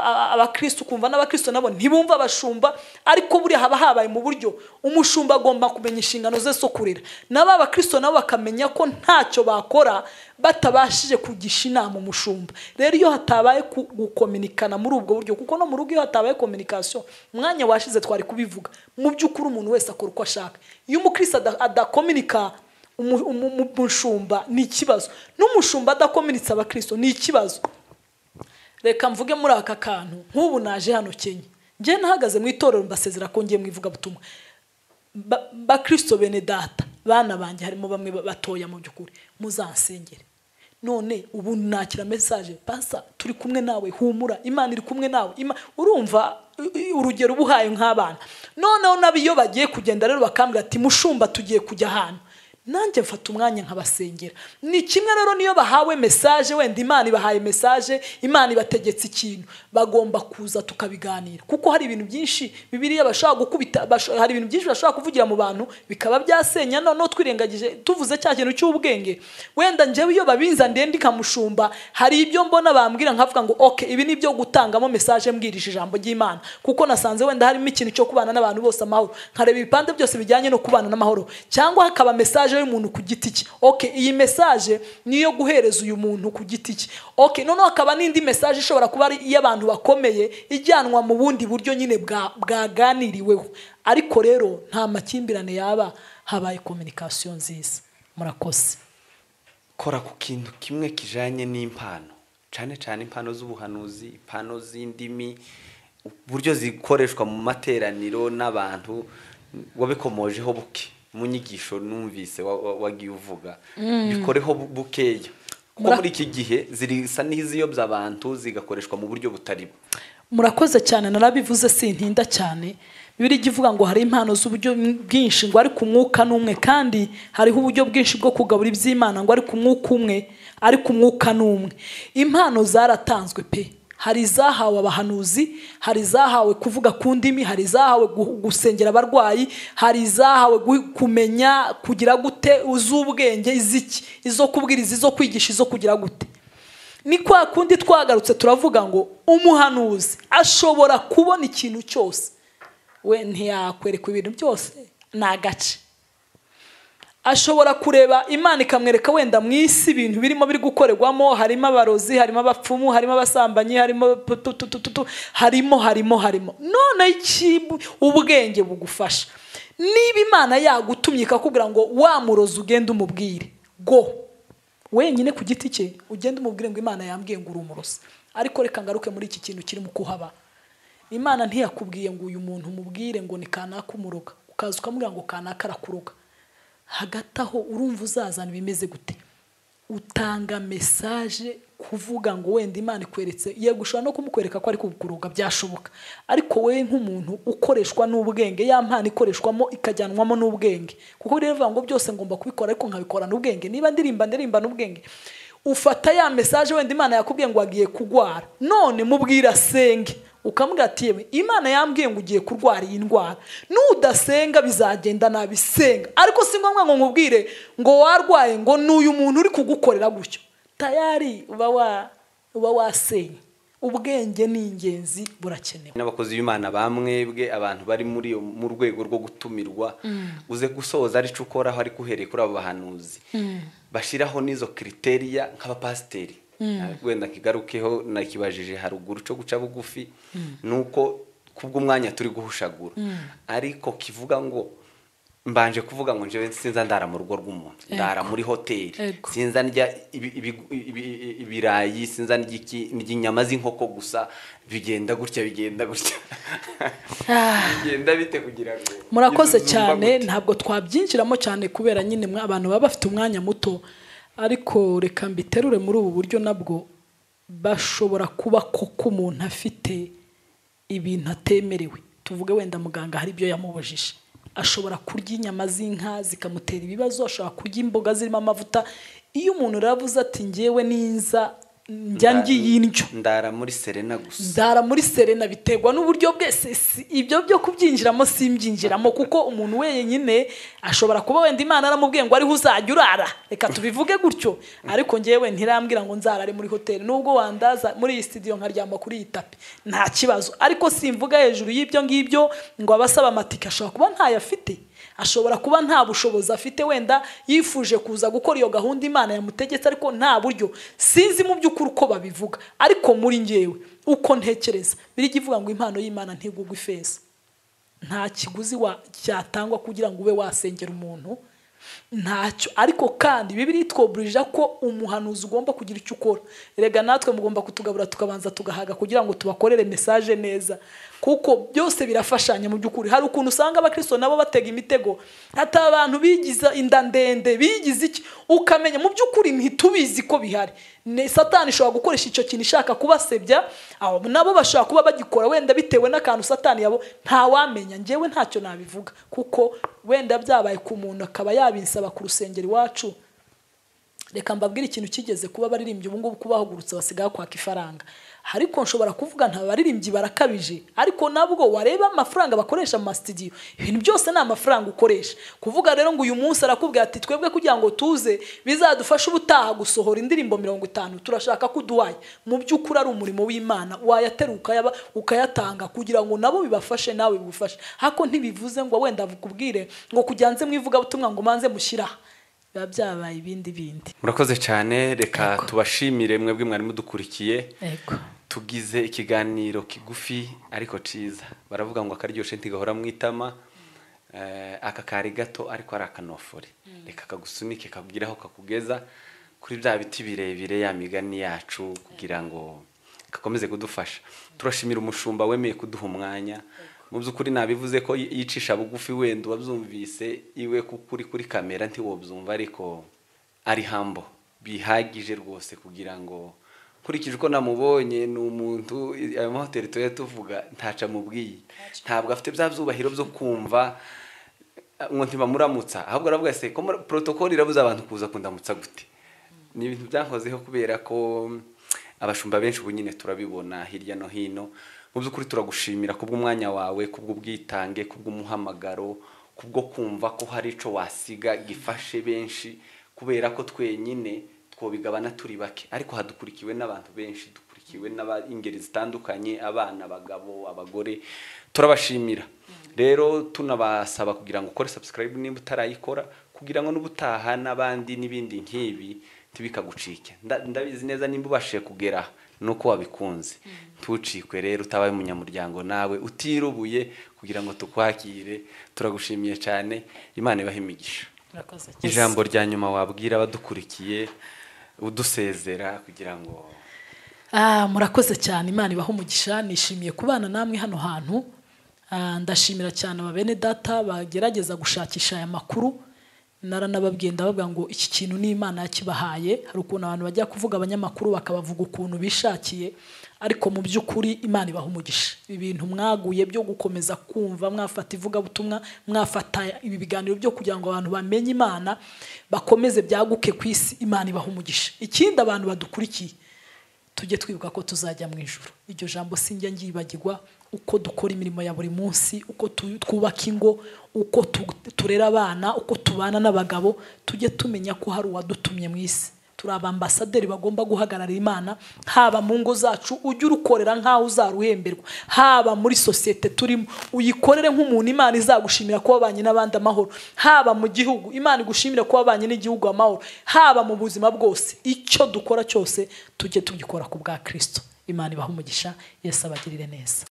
abakristo ukumva n'abakristo nabo ntibumva abashumba ariko buriya haba habaye mu buryo umushumba agomba kumenya inshingano ze zo kurera nabo abakristo nabo bakamenya ko ntacyo bakora batabashije kugisha inama umushumba rero iyo hatabaye gukominikana muri ubwo buryo kuko no mu rugo iyo hatabaye kominikasiyo umwanya washize twari kubivuga mu by'ukuri umuntu wese akora uko ashaka iyo umukristo adakominika umushumba ni ikibazo n'umushumba adakominitse abakristo ni ikibazo reka mvuge muri aka kantu nk'ubu naje hano kenya njye nahagaze mu itorero mbasezera ko ngiye mu ivugabutumwa bakirisito bene data bana banjye harimo bamwe batoya mu by'ukuri muzansengere none ubu nakira mesaje basa turi kumwe nawe humura imana iri kumwe nawe urumva urugero uba uhaye nk'abana noneho nabo iyo bagiye kugenda rero bakambwira ati mushumba tugiye kujya ahantu nanjye mfata umwanya nkabasengera ni kimwe rero niyo bahawe mesaje wenda imana ibahaye mesaje imana ibategetse ikintu bagomba kuza tukabiganira kuko hari ibintu byinshi bibiriya bashobora gukubita hari ibintu byinshi bashobora kuvugira mu bantu bikaba byasenya noneho twirengagije tuvuze cya kintu cy'ubwenge wenda njyewe iyo babinza ndende ikamushumba hari ibyo mbona bambwira nkavuga ngo oke ibi ni ibyo gutangamo mesaje mbwirije ijambo ry'imana kuko nasanze wenda harimo ikintu cyo kubana n'abantu bose amahoro nkareba ibipande byose bijyanye no kubana n'amahoro cyangwa hakaba mesaje y'umuntu ku giti cye ok iyi mesaje niyo guhereza uyu muntu ku giti cye ok noneho hakaba n'indi mesaje ishobora kuba ari iy'abantu bakomeye ijyanwa mu bundi buryo nyine bwaganiriweho ariko rero nta makimbirane yaba habaye kominikasiyo nziza murakoze kora ku kintu kimwe kijyanye n'impano cyane cyane impano z'ubuhanuzi impano z'indimi uburyo zikoreshwa mu materaniro n'abantu wabikomojeho buke mu nyigisho numvise wagiye uvuga bikoreho bukeya kuko muri iki gihe zirisa n'iziyobya abantu zigakoreshwa mu buryo butari bwo murakoze cyane narabivuze sintinda cyane bibiri ijya ivuga ngo hari impano z'uburyo bwinshi ngo ariko umwuka n'umwe kandi hariho uburyo bwinshi bwo kugabura iby'imana ngo ariko umwuka umwe ariko umwuka n'umwe impano zaratanzwe pe hari izahawe abahanuzi hari izahawe kuvuga ku ndimi hari izahawe gusengera abarwayi hari izahawe kumenya kugira gute uz'ubwenge iziki izo kubwiriza izo kwigisha izo kugira gute ni kwa kundi twagarutse turavuga ngo umuhanuzi ashobora kubona ikintu cyose we ntiyakwerekwa ibintu byose ni agace ashobora kureba imana ikamwereka wenda mu isi ibintu birimo biri gukorerwamo harimo abarozi harimo abapfumu harimo abasambanyi harimo harimo harimo harimo none ubwenge bugufasha niba imana yagutumye ikakubwira ngo wa murozi ugende umubwire go wenyine ku giti cye ugende umubwire ngo imana yambwiye ngo uri umurozi ariko reka ngaruke muri iki kintu kirimo kuhaba imana ntiyakubwiye ngo uyu muntu umubwire ngo ni kanaka umuroga ukaza ukamubwira ngo kanaka arakuroga hagati aho urumva uzazana bimeze gute utanga mesaje kuvuga ngo wenda imana ikweretse yego ushobora no kumukwereka ko ari kukuroga byashoboka ariko wowe nk'umuntu ukoreshwa n'ubwenge ya mpano ikoreshwamo ikajyanwamo n'ubwenge kuko rero bivuga ngo byose ngomba kubikora ariko nkabikorana ubwenge niba ndirimba ndirimba n'ubwenge ufata ya mesaje wenda imana yakubwiye ngo agiye kurwara none mubwira asenge ukamubwira ati yewe imana yambwiye ngo ugiye kurwara iyi ndwara n'udasenga bizagenda nabisenga ariko si ngombwa ngo nkubwire ngo warwaye ngo ni uyu muntu uri kugukorera gutyo tayari uba wasenye ubwenge ni ingenzi burakenewe n'abakozi b'imana ba mwebwe abantu bari muri mu rwego rwo gutumirwa uze gusoza arico ukoraho ariko uhereye kuri abo bahanuzi bashyiraho n'izo kiriteriya nk'abapasiteri wenda kigarukeho nakibajije haruguru cyo guca bugufi ni uko kubw'umwanya turi guhushagura ariko kivuga ngo mbanje kuvuga ngo njyewe sinza ndara mu rugo rw'umuntu ndara muri hoteli Ego. sinza ndya ibi- ibi- ibi- ibirayi sinza ndya iki- ndya inyama z'inkoko gusa bigenda gutya bigenda gutya Ah. bigenda bite kugira ngo murakoze inzu zumva cyane gute? ntabwo twabyinjiramo cyane kubera nyine mwa- abantu baba bafite umwanya muto ariko reka mbiterure muri ubu buryo nabwo bashobora kuba koko umuntu afite ibintu atemerewe tuvuge wenda muganga hari ibyo yamubujije ashobora kurya inyama z'inka zikamutera ibibazo ashobora kurya imboga zirimo amavuta iyo umuntu rero avuze ati ngewe ninza njya Nda- ngiye indyo ndara muri serena gusa nzara muri serena biterwa n'uburyo bwese si- ibyo byo kubyinjiramo simbyinjiramo kuko umuntu wenyine ashobora kuba wenda imana aramubwiye ngo ariho uzajya urara reka tubivuge gutyo ariko njyewe ntirambwira ngo nzarare muri hoteli nubwo wandaza muri iyi studio nkaryama kuri iyi tapi nta kibazo ariko simvuga hejuru y'ibyo ngibyo ngo abasaba amatike ashobora kuba ntayafite ashobora kuba nta bushobozi afite wenda yifuje kuza gukora iyo gahunda imana yamutegetse ariko nta buryo sinzi mu by'ukuri uko babivuga ariko muri ngewe uko ntekereza biriya ivuga ngo impano y'imana ntigugwa ifeza nta kiguzi wa- cyatangwa kugira ngo ube wasengera umuntu ntacyo ariko kandi bibiri itwoburije ko umuhanuzi ugomba kugira icyo ukora rega natwe mugomba kutugabura tukabanza tugahaga kugira ngo tubakorere mesaje neza kuko byose birafashanya mu by'ukuri hari ukuntu usanga abakristo nabo batega imitego hata abantu bigiza inda ndende bigize iki ukamenya mu by'ukuri ntitubizi ko bihari Ne- satani ishobora gukoresha icyo kintu ishaka kubasebya abo nabo bashobora kuba bagikora wenda bitewe n'akantu satani yabo ntawamenya njyewe ntacyo nabivuga kuko wenda byabaye ku muntu akaba yabinsaba ku rusengero iwacu reka mbabwire ikintu kigeze kuba abaririmbyi ubu ngubu kubahagurutse basigaye kwaka ifaranga ariko nshobora kuvuga nta baririmbyi barakabije ariko nabwo wareba amafaranga bakoresha mu masitidiyo ibintu byose ni amafaranga ukoresha kuvuga rero ngo uyu munsi arakubwira ati twebwe kugira ngo tuze bizadufashe ubutaha gusohora indirimbo mirongo itanu turashaka ko uduhaye mu by'ukuri ari umurimo w'imana wayateruka ukayaba ukayatanga kugira ngo nabo bibafashe nawe bigufashe hako ntibivuze ngo wenda bukubwire ngo kujyanze mu ivugabutumwa ngo manze mushyiraha biba byabaye ibindi bindi murakoze cyane reka tubashimire mwebwe mwari mudukurikiye Ego. tugize ikiganiro kigufi ariko ciza baravuga ngo akaryoshye ntigahora mu itama Eh, aka kari gato ariko ari akanofore reka kagusunike kakubwire aho kakugeza kuri bya biti birebire ya migani yacu kugira ngo gakomeze kudufasha turashimira umushumba wemeye kuduha umwanya mu by'ukuri nabivuze ko yi- yicisha bugufi wenda uwabyumvise iwe kuri kuri kamera ntiwobyumva ariko ari hambo bihagije rwose kugira ngo nkurikije uko namubonye ni umuntu ayo mahoteli tuba tuvuga ntaca amubwiye ntabwo afite bya byubahiro byo kumva ngo ntibamuramutsa ahubwo aravuga se ko muri- protokoli irabuza abantu kuza kundamutsa gute ni ibintu byankozeho kubera ko abashumba benshi ubu nyine turabibona hirya no hino mu by'ukuri turagushimira kubw'umwanya wawe kubw'ubwitange kubw'umuhamagaro kubwo kumva ko hari ico wasiga gifashe benshi kubera ko twenyine twobigabana turi bake ariko hadukurikiwe n'abantu benshi dukurikiwe n'ingeri zitandukanye abana abagabo abagore turabashimira rero tunabasaba kugira ngo ukore subscribe nimba utarayikora kugira ngo n'ubutaha n'abandi n'ibindi nk'ibi ntibikagucike Nda- ndabizi neza nimba ubashije kugera nuko wabikunze ntucikwe rero utabaye umunyamuryango nawe utirubuye kugira ngo tukwakire turagushimiye cyane imana ibahe imigisha murakoze cyane ijambo rya nyuma wabwira abadukurikiye udusezera kugira ngo Ah, murakoze cyane imana ibaho umugisha nishimiye kubana namwe hano hantu Ah, ndashimira cyane aba bene data bagerageza gushakisha aya makuru naranababwiye ndababwira ngo iki kintu ni imana yakibahaye hari ukuntu abantu bajya kuvuga abanyamakuru bakabavuga ukuntu bishakiye ariko mu by'ukuri imana ibaha umugisha ibintu mwaguye byo gukomeza kumva mwafata ivugabutumwa mwafata ibi biganiro byo kugira ngo abantu bamenye imana bakomeze byaguke ku isi imana ibaha umugisha ikindi abantu badukurikiye tujye twibuka ko tuzajya mu ijoro iryo jambo sinjya ngiyibagirwa uko dukora imirimo ya buri munsi uko tu- twubaka ingo uko tu- turera abana uko tubana n'abagabo tujye tumenya ko hari uwadutumye mu isi turi abambasaderi bagomba guhagararira imana haba mu ngo zacu ujye urukorera nk'aho uzaruhemberwa haba muri sosiyete turimo uyikorere nk'umuntu imana izagushimira ko wabanye n'abandi amahoro haba mu gihugu imana igushimire ko wabanye n'igihugu amahoro haba mu buzima bwose icyo dukora cyose tujye tugikora ku bwa kirisito imana ibaha umugisha yesu abagirire neza